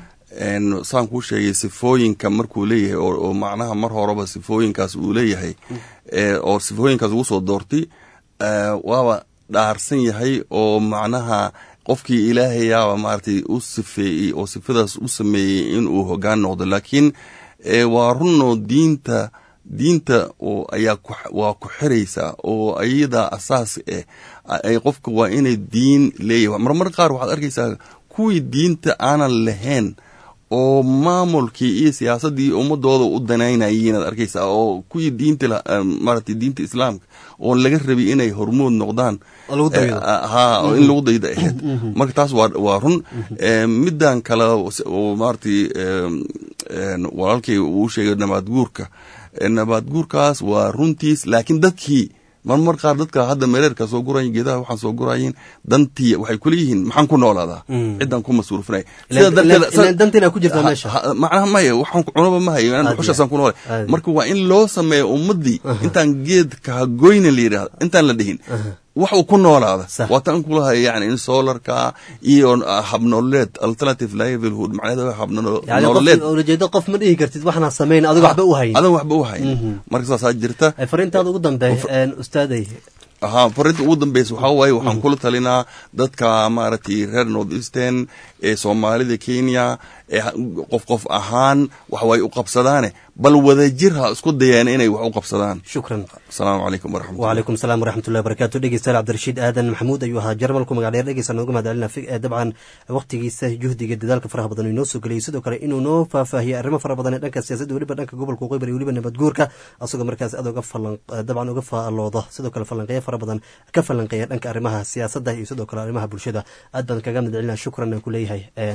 n saan kuu sheegay sifooyinka markuu leeyahay oo oo macnaha mar horeba sifooyinkaas uu leeyahay ee oo sifooyinkaas ugu soo doortay eh, waaba dhaarsan yahay oo macnaha qofkii ilaahayaaba maaragtay u sifeeyey oo sifadaas u sameeyey inuu hogaan noqdo laakiin eh, waa runoo diinta diinta oo ayaa ku waa ku xiraysaa oo ayada asaas eh ay qofka waa inay diin leeyahay marmar qaar waxaad arkaysaa kuwii diinta aanan lahayn oo maamulkii iyo siyaasaddii ummadooda u danaynayay inaad arkaysaa oo kuwii diinta la- eh, maaragtay diinta islaamka oo laga rabay inay hormood noqdaan Oo lagu daydo. Eh, ha oo in lagu dayda ahayd marka taas waa waa run Eh, midan kale oo maaragtay em, en, walaalkay uu sheegay nabaad guurka Eh, nabaad guurkaas waa runtiis laakiin dadkii marmar qaar dadka hadda mereerka soo gurayin geedaha waxaan soo gurayin dantii waxay kuleeyihiin maxaan ku noolaadaa Mm. cidan ku masruufinay Ilaan- ilaan- ilaan dantina ku jirtaa meesha. Ha- ha- macnaha maya waxaan ku- cunaba ma hayo Aad dhuxushaasaan ku noole aad. marka waa in loo sameeyo ummadii intaan geedka hagoyna la yidhahdo intaan la dhihin wax uu ku noolaada Sax. waa tan kulahay yani in solarka iyo ah, habnololeed alternative livelihood macnaheeda waa yani habnololeed qof ulajeedo qof ma dhihi kartid waxna samayn adigo waxba u hayn adan waxba u hayn marka saasaa jirta Eh, farintaada ugu dambe een, ustaaday ahaa farinta ugu dambeysa waxaa waaye waxaan kula talinaa dadka maaragtay reer north eastern ee soomaalida kenya ee ha- qof qof ahaan wax way u qabsadaane bal wadajir ha isku dayeen inay wax u qabsadaan shukran asalaamu calaykum waraxmatullah وعليكم السلام ورحمة الله وبركاته dhegeystayaal cabdirashiid aadan maxamuud ayuu ahaa jarmalku magac dheer dhegeysta nooga mahadcelina fi- eh, dabcan waqtigiisa juhdiga dadaalka faraha badan uu inoo soo geliyey sidoo kale inuu noo faahfaahiyey arrimo fara badan ee dhanka siyaasadda weliba dhanka gobolka waqooyi bari weliba nabad guurka asagoo markaas aad uga falan eh, dabcan uga faalooda sidoo kale falanqeeyo fara badan ka falanqeeya dhanka arrimaha siyaasadda iyo sidoo kale arrimaha bulshada aad baan kaga mahadcelina shukran aan ku leeyahay een,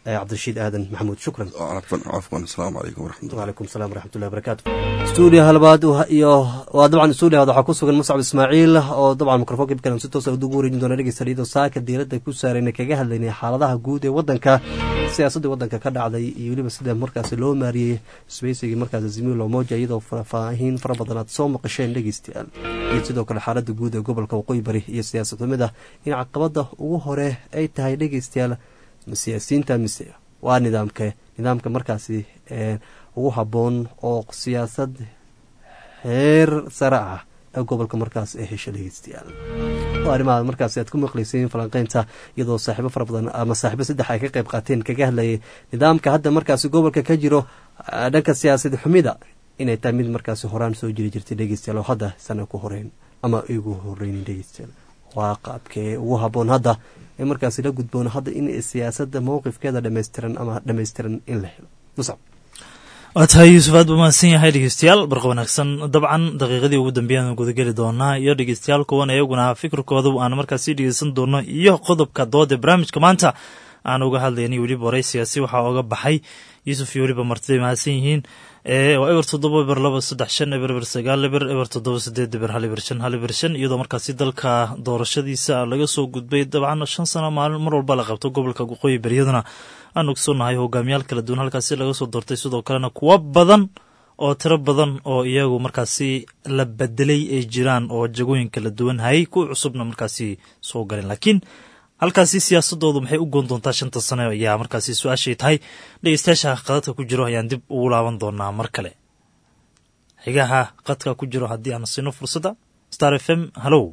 cabdirashiid aadan maxamuud shukran cafwan cafwan asalaamu calaykum waraxmatullah wcalaykum salam waraxmatullahi barakaatu stuudiyaha labaad iyo waa dabcan stuudiyaha waxaa ku sugan muscab ismaaciil oo dabcan mikrofonka ibkalan si toosa ugu wareejin doona dhegeysta iyadoo saaka diiradda ku saarayna kaga hadlaynay xaaladaha guud ee waddanka siyaasaddii waddanka ka dhacday iyo weliba sida markaasi loo maariyey sbeysigii markaasi zimilo moja iyadoo faahfaahin fara badan aad soo maqasheen dhegeystayaal iyo sidoo kale xaaladda guud ee gobolka waqooyi bari iyo siyaasad xumida in caqabada ugu hore ay tahay dhegeystayaal siyaasiyiinta mise waa nidaamka nidaamka markaasi ugu habboon oo siyaasad heer sare ah ee gobolka markaas ay hesho dhegeystayaal waa arrimaha markaasi aad ku maqlayseen falanqeynta iyadoo saaxiibo fara badan ama saaxiibo saddex ay ka qayb qaateen kaga hadlayay nidaamka hadda markaasi gobolka ka jiro dhanka siyaasad xumida inay tahay mid markaasi horaan soo jiri jirtay dhegeystayaal oo hadda sana ku horeyn ama igu horeynin dhegeystayaal waa qaabkee ugu habboon hadda ee markaasi la gudboon hadda in siyaasadda mowqifkeeda dhammaystiran ama dhammaystiran in la helo musab waa tahay yuusuf aad buu mahadsan yahay dhegeystayaal barqa wanaagsan dabcan daqiiqadii ugu dambeeyaan gudageli doonaa iyo dhegeystayaal kuwan iyaguna fikirkooda aan markaasi dhegeysan doono iyo qodobka dooda barnaamijka maanta aan uga hadlaynay weliba waraysigaasi waxaa oga baxay yuusuf iyo weliba martiday mahadsan yihiin waa eber toddoba eber laba saddex shan eber eber sagaal eber eber toddoba sideed eber hal eber shan hal eber shan iyadoo markaasi dalka doorashadiisa laga soo gudbay dabcan shan sano maalin mar walba la qabto gobolka waqooyi beryaduna aan ogsoonahay hogaamiyaal kala duwan halkaasi laga soo doortay sidoo kalena kuwo badan oo tiro badan oo iyagu markaasi la bedelay ay jiraan oo jagooyin kala duwan hayay kuwa cusubna markaasi soo galeen laakiin halkaasi siyaasadoodu maxay u goon doontaa shanta sano ayaa markaasi su-aashay tahay dhegeystayaasha qadadka ku jiro ayaan dib ugu laaban doonaa mar kale xigaha qadka ku jiro haddii aan sino fursadda star f m hallow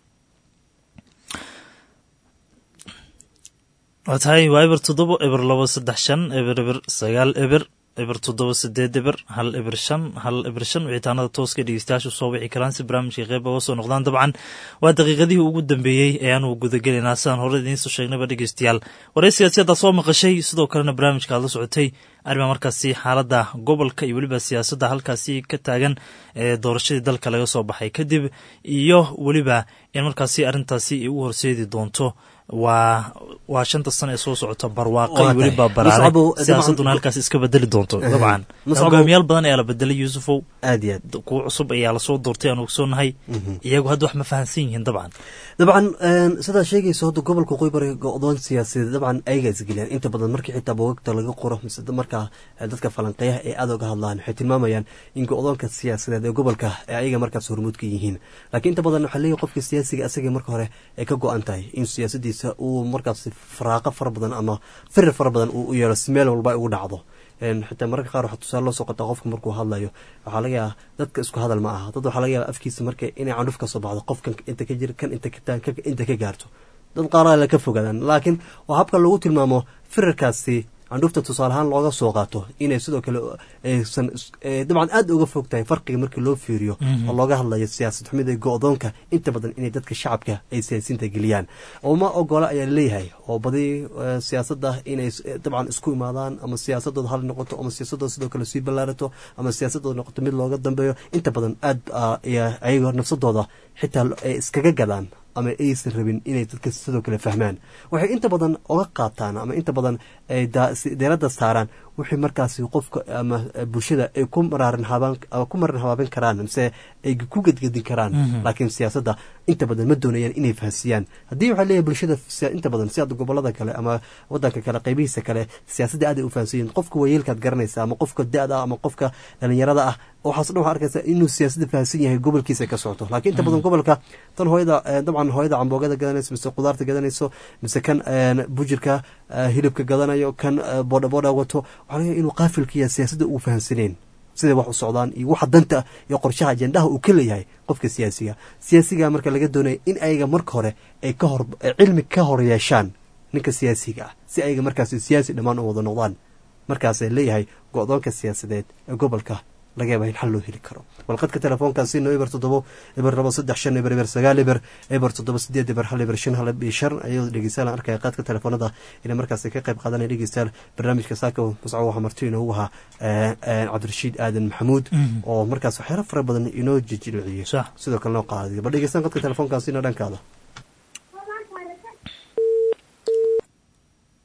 waa tahay waa eber toddoba eber labo saddex shan eber eber sagaal eber eber toddoba sideed eber hal eber shan hal eber shan wicitaanada tooska dhegeystayaashu soo wici karaan si barnaamijka qeyb oga soo noqdaan dabcan waa daqiiqadihii ugu dambeeyey ee aanu gudagelaynaa sidaan hore idiinsoo sheegnayba dhegeystayaal waraysigaasi haddaad soo maqashay sidoo kalena barnaamijka aad la socotay arrima markaasi xaaladda gobolka iyo weliba siyaasadda halkaasi ka taagan ee doorashadii dalka laga soo baxay kadib iyo weliba in markaasi arrintaasi ay u horseedi doonto waa waa shanta sano ee soo socota barwaaqa iyo weliba baraare siyaasadduna halkaas iska bedeli doonto dabcan hogaamiyaal badan ayaa la bedelay yuusufow aad iyo aad kuwa cusub ayaa lasoo doortay aan ogsoonahay iyagu hadda wax ma fahansan yihiin dabcan dabcan sidaad sheegayso hadda gobolka waqooyi bari go-doon siyaasadeed dabcan ayaga isgeliyaan inta badan markii xitaa bogagta laga qoro mise markaa dadka falanqeeyaha ee aad oga hadlaan waxay tilmaamayaan in go-doonka siyaasadeed ee gobolka ee ayaga markaas hormuud ka yihiin laakiin inta badan waxaa leeyahy qofka siyaasiga asaga marka hore ay ka go-an tahay in siyaasadiisa uu markaas faraaqo fara badan ama firir fara badan uu u yeelo si meel walba ay ugu dhacdo xitaa mararka qaar waxaa tusaale loo soo qotaa qofka markuu hadlayo waxaa laga yaabaa dadka isku hadal ma aha dad waxaa laga yaaba afkiisa marka inay candhuf ka soo baxdo qofkan inta ka jira kan inta ka gaarto dad qaar la ka fogaadaan laakiin waa habka lagu tilmaamo firarkaasi candhuufta tusaale ahaan looga soo qaato inay sidoo kale aysan dabcan aad uga fog tahay farqiga markii loo fiiriyo oo looga hadlayo siyaasad xumida go-doonka inta badan inay dadka shacabka ay siyaasiyiinta geliyaan uma ogola ayaa laleeyahay oo badi siyaasadda inay dabcan isku imaadaan ama siyaasadooda hal noqoto ama siyaasadooda sidoo kale sii ballaarato ama siyaasadooda noqoto mid looga dambeeyo inta badan aad ayago nafsadooda xitaa ay iskaga gadaan ama aysan rabin inay dadka sidoo kale fahmaan waxay inta badan oga qaataan ama inta badan deeradda saaraan wixii markaasi qofka ama bulshada ay ku maraarin ku marin habaabin karaan mise ay ku gedgedin karaan laakiin siyaasadda inta badan ma doonayaan inay fahansiyaan haddii waxaa leeyahay bulshada inta badan si hadda gobolada kale ama wadanka kale qaybihiisa kale siyaasadda aad ay u fahansiyiin qofka waayeelkaad garanaysa ama qofka da-da ama qofka dhalinyarada ah waxaas dhan waxaa arkaysa inuu siyaasadda fahansan yahay gobolkiisa ka socoto laakiin inta badan gobolka tan hooyada dabcan hooyada camboogada gadanayso mise qudaarta gadanayso mise kan bujirka hilibka gadanayo kan boodhaboodha wato waxaa laga inuu qaafilkiya siyaasadda uu fahansaneen siday wax u socdaan iyo waxa danta iyo qorshaha ajendaha uu ka leeyahay qofka siyaasiga siyaasiga marka laga doonaya in ayaga marka hore ay ka hor cilmi ka hor yeeshaan ninka siyaasiga ah si ayaga markaas siyaasi dhammaan u wada noqdaan markaasay leeyahay go-doonka siyaasadeed ee gobolka laga yaaba in xal loo heli karo walqadka telefoonkaasino eber toddobo eber labo saddex shan eber eber sagaal eber eber toddoba sideed eber hal eber shan hal iyo shan ayadoo dhegeystayaal aan arkaya qaadka telefoonada inay markaasi ka qayb qaadanaya dhegeystayaal barnaamijka saaka musco waxaa marti inoogu ahaa cabdirashiid aadan maxamuud oo markaas waxyaalo fara badan inoo jijilciyey sidoo kale noo qaadiyo bal dhegeystaan qadka telefoonkaasina dhankaada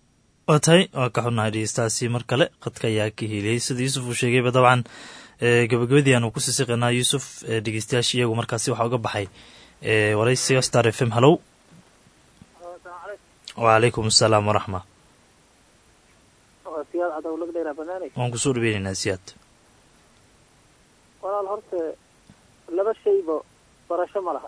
waa tahay waa ka xunnahay dhegeystaasi mar kale qadka ayaa ka heliyey sida yuusuf uu sheegayba dabcan gabagabadii aanu ku sisiqinaa yuusuf dhegeystayaasha iyagu markaasi waxaa uga baxay waraysiga star f m hallow wacalaykum asalaam waraxma waan kusoo dhaweyneynaa siyaad walaal horta laba shayba barasho ma laha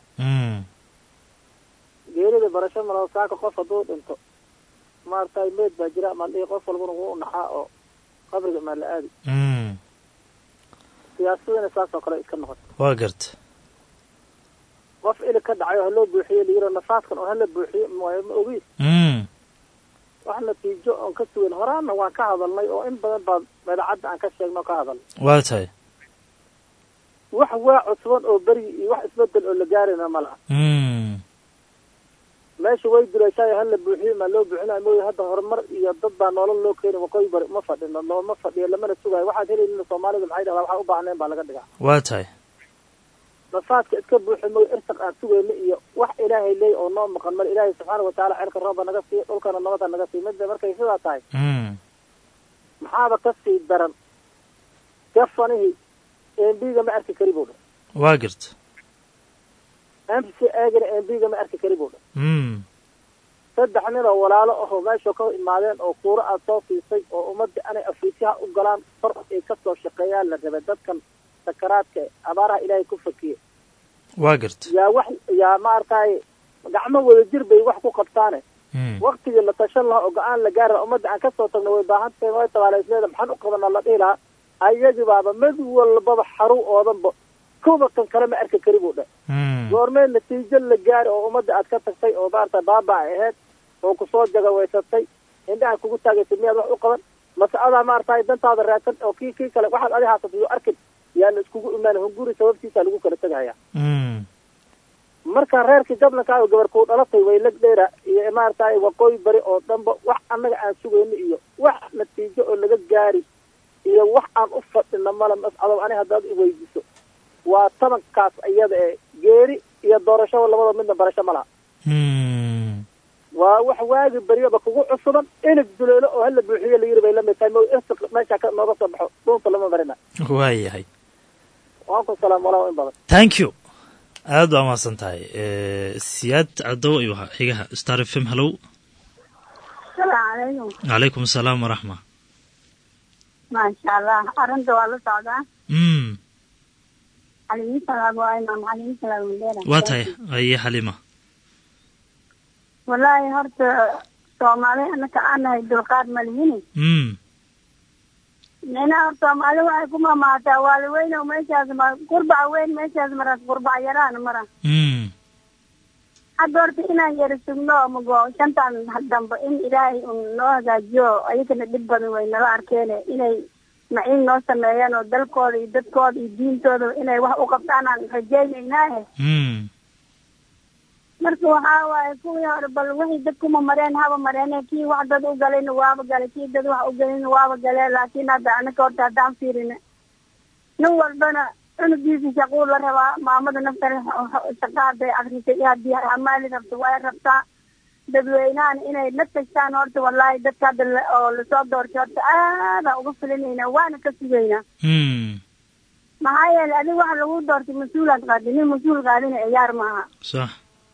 geerida barasho ma laha saaka qof hadduu dhinto maaragtay meed baa jira maldhihi qof walbana wuu naxaa oo qabriga maa la aadi siyaasadana saas oo kale iska noqota waa garta qof ili ka dhacayo haloo buuxiyo layiro nafaaskan oo hala buuxiyo maayo ma ogiis wax natiijo oon ka sugan horaana waan ka hadalnay oo in badan baa madacadda aan ka sheegno o ka hadalnay waa tahay wax waa cusban oo beryi iyo wax isbedel oo la gaarina ma laha meesha way duraysayo hala buuxiyo maa loo buuxinayo mooya hadda horumar iyo dad baa nolol loo keeni waqooyi bari ma fadhino looma fadhiyo lamana sugayo waxaad helaynin soomaalida maxay dhahdaa waxaa u baahneen baa laga dhigaa waa tahay nafaadka iska buuxi mooy irtiq aan sugayno iyo wax ilaahay leey oo noo maqan mar ilaahay subxaana watacaala xilka rooba naga siiya dhulkana nabada naga siiya midda markay sidaa tahay maxaaba ka sii daran gafanihii embiga ma arki kari buu dha waa garta m c agana embiga ma arki kari buu dha saddex nin oo walaalo ahoo meesha ka imaadeen oo kuuro aad soo siisay oo ummadda anay afiisyaha u galaan far ay kasoo shaqeeyaan la rabay dadkan sakaraadka abaaraha ilaahay ku fakiye waa garta yaa wax yaa maaragtay gacmo wada jir bay wax ku qabtaane waktigii la tashan lahaa oo go-aan la gaari laha ummadda aan kasoo tagno way baahan tahay way tabaalaysleeda maxaan u qabanaa la dhihi lahaa ayagii baaba mid walbaba xaru oodanba kuba kan kale ma arki kari buu dhe goormee natiijo la gaari oo ummadda aad ka tagtay oo maarata baaba ay ahayd oo kusoo jagawaysatay indhaha kugu taagaysay miyaad wax u qaban mase adaa maaragtay dantaada raadsan oo kii kii kale waxaad adi haasatayo arkin yaa la iskugu imaan hunguri sababtiisa lagu kala tegaya marka reerkii gablankaayo gabar kuu dhalatay way lag dheera iyo maaragtay waqooyi bari oo dhanba wax annaga aan sugayno iyo wax natiijo oo laga gaari iyo wax aan u fadhino mala mascadow ani haddaad iweydiso waa tabankaas iyada ee geeri iyo doorashada labada midna barasho ma laha waa wax waagi beryoba kugu cusuban inig duleelo oo hala buuxiyo la yiri bay lamid tahay mo irtiq meesha ka nooga soo baxo dhuunta lama marina waayahay waanku salaam walaa in badan thank you aada waa mahadsan tahay siyaad cadow ayuu ahaa xigaha star f m hallow salaamu calaykum calaykum asalaam waraxma maasha allah arrinta waa la socdaa mm calayhi salaam waa imaam calayhi salaam mandheera waa tahay aye xalima wallaahi horta soomaali anaka aan nahay dulqaad ma lihini mm minaha hor soomaali waxay ku mamaataa waali weyn oo meeshaas ma qurbaca weyn meeshaas maras qurbaca yaraan mara mm hadda horta inaan yara sugno mago shantan dambe in ilaahay un noo hagaajiyo ayagana dhib badan way nala arkeene inay maciin noo sameeyaan oo dalkooda iyo dadkooda iyo diintooda inay wax u qabtaanaan rajaynaynaahe mm marka waxaa waaye kuwii hore bal wixii dad kuma mareen haba mareene kii wax dad u galayna waaba galay kii dad wax u galayna waaba galee laakiin hadda anaka horta haddaan fiirina nin walbana cunugiisa shaquu la rabaa maamada naftana shaqa hadday akrisay iyo haddii hamaali rabto way rabtaa dadweynahana inay la tashtaan horta wallaahi dadka hadda la- oo lasoo doortay horta aadaan uga filinayna waana ka sugaynaa mm maxaa yeelay adiga waxa lagu doortay mas-uulaad qaadi nin mas-uul qaadina ciyaar maaha sax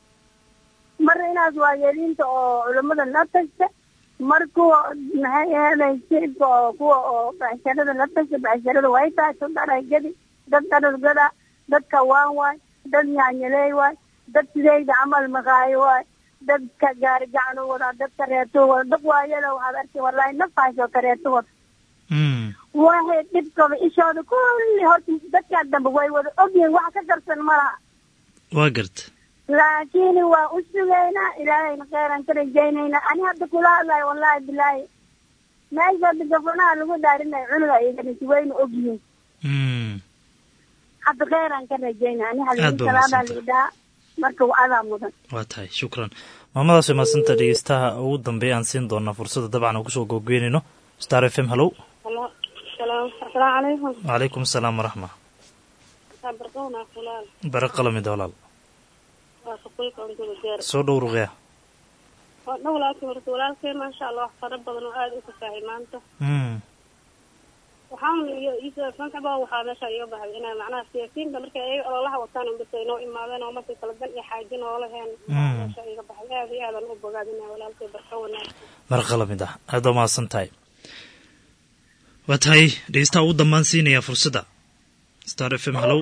mar inaas waa yeeliinta oo culamada la tagta mar kuwa maxay ahaday shicibka oo kuwa oo becsharada la tagta becsharada way tahay dad dharagadi dad dharargada dad kawaan waay dad nyaanyaleey waay dad sidayda camal maqaayo waay dadka gaari gacan u wadaa dadka reeto wada dad waayala waxaad arkay wallahi nafaas oo kareeto wada mm waxay dhibkaba ishooda kulli horta dadkaa dambe way wada ogyihiin wax ka darsan malaha waa garta laakiin waa u sugaynaa ilaahayna kheyran ka rajaynaynaa ani hadda kula hadlayo wallahi bilaahi meesha hadda gafanaha lagu dhaarinayo cunuga iganisi wayna ogyihiin mm hadda kheyran ka rajaynaa ani Aad halii baa salaadaa mahadsantahay. liidhaa marka waa adaa mudan waa tahay shukran maamadaas way mahadsanta dhegeystaha ugu dambeeya aan siin doonaa fursadda dabcan aan kusoo googeenayno star f m hallow asalaamu calaykum calaykum asalaam waraxma barqowna fulaal bare qalamid walaal waa suquyka untuga jeer soo dhow ruqya waa dhan walaalkay horta walaalkay maasha allah wax fara badan oo aada u fasahay maanta Mm. waxaan iyo isanaba waxaa meesha iga baxay inay macnaha siyaasiyiinta markay ayaga ololaha wataan unbas ay noo imaadeen oo markay kala dan iyo xaajo noola heen Mm. meesha iga baxay aada iyo aadan u bogaadinaya walaalkay barka wanaagsan marqa lamid ah aada waa mahadsan tahay waa tahay dhegeystaha ugu dambaan siinaya fursadda star f m hallow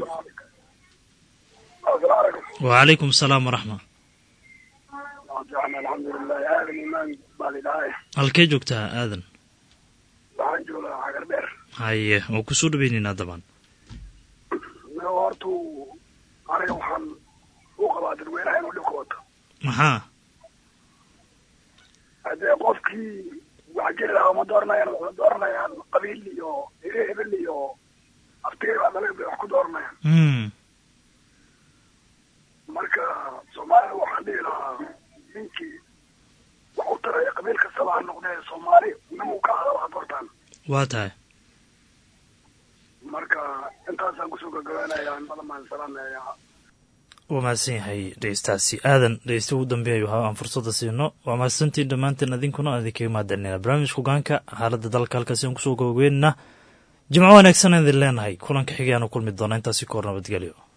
wacalaykum asalaam waraxma alxamdulilah aadan imaan baa lidhahay halkee joogtaa aadan waxaan joogaa cagar dheer haye waa kusoo dhaweyneynaa dabaan hortu aniga waxaan u qabaa dadweynaha inuu dhibka wato maxaa haddee qofkii wax jiri lahaa uma dooranayaan waxay dooranayaan qabiil iyo hire hebel iyo aftigay baa dalaga bay wax ku dooranayaan Mm. marka soomaalida waxaan dhihi lahaa ninkii wax u taraya qabiil kastaba ha noqdee soomaali nimuu ka hadal ha doortaan waa tahay marka intaasaan kusoo gagabanaya madamaan salaamaya waa mahadsan yahay dhegeystaasi aadan dhegeysta ugu dambeeya waxa aan fursadda siino waa mahadsantiin dhammaanteen adinkuna aan idinkaga mahadcelinayna barnaamijka hogaanka xaaladda dalka halkaasi aan kusoo gabagabeynaynaa jimco wanaagsan aan idin leenahay kulanka xigay aanu kulmi doona intaasi ka hor nabadgelyo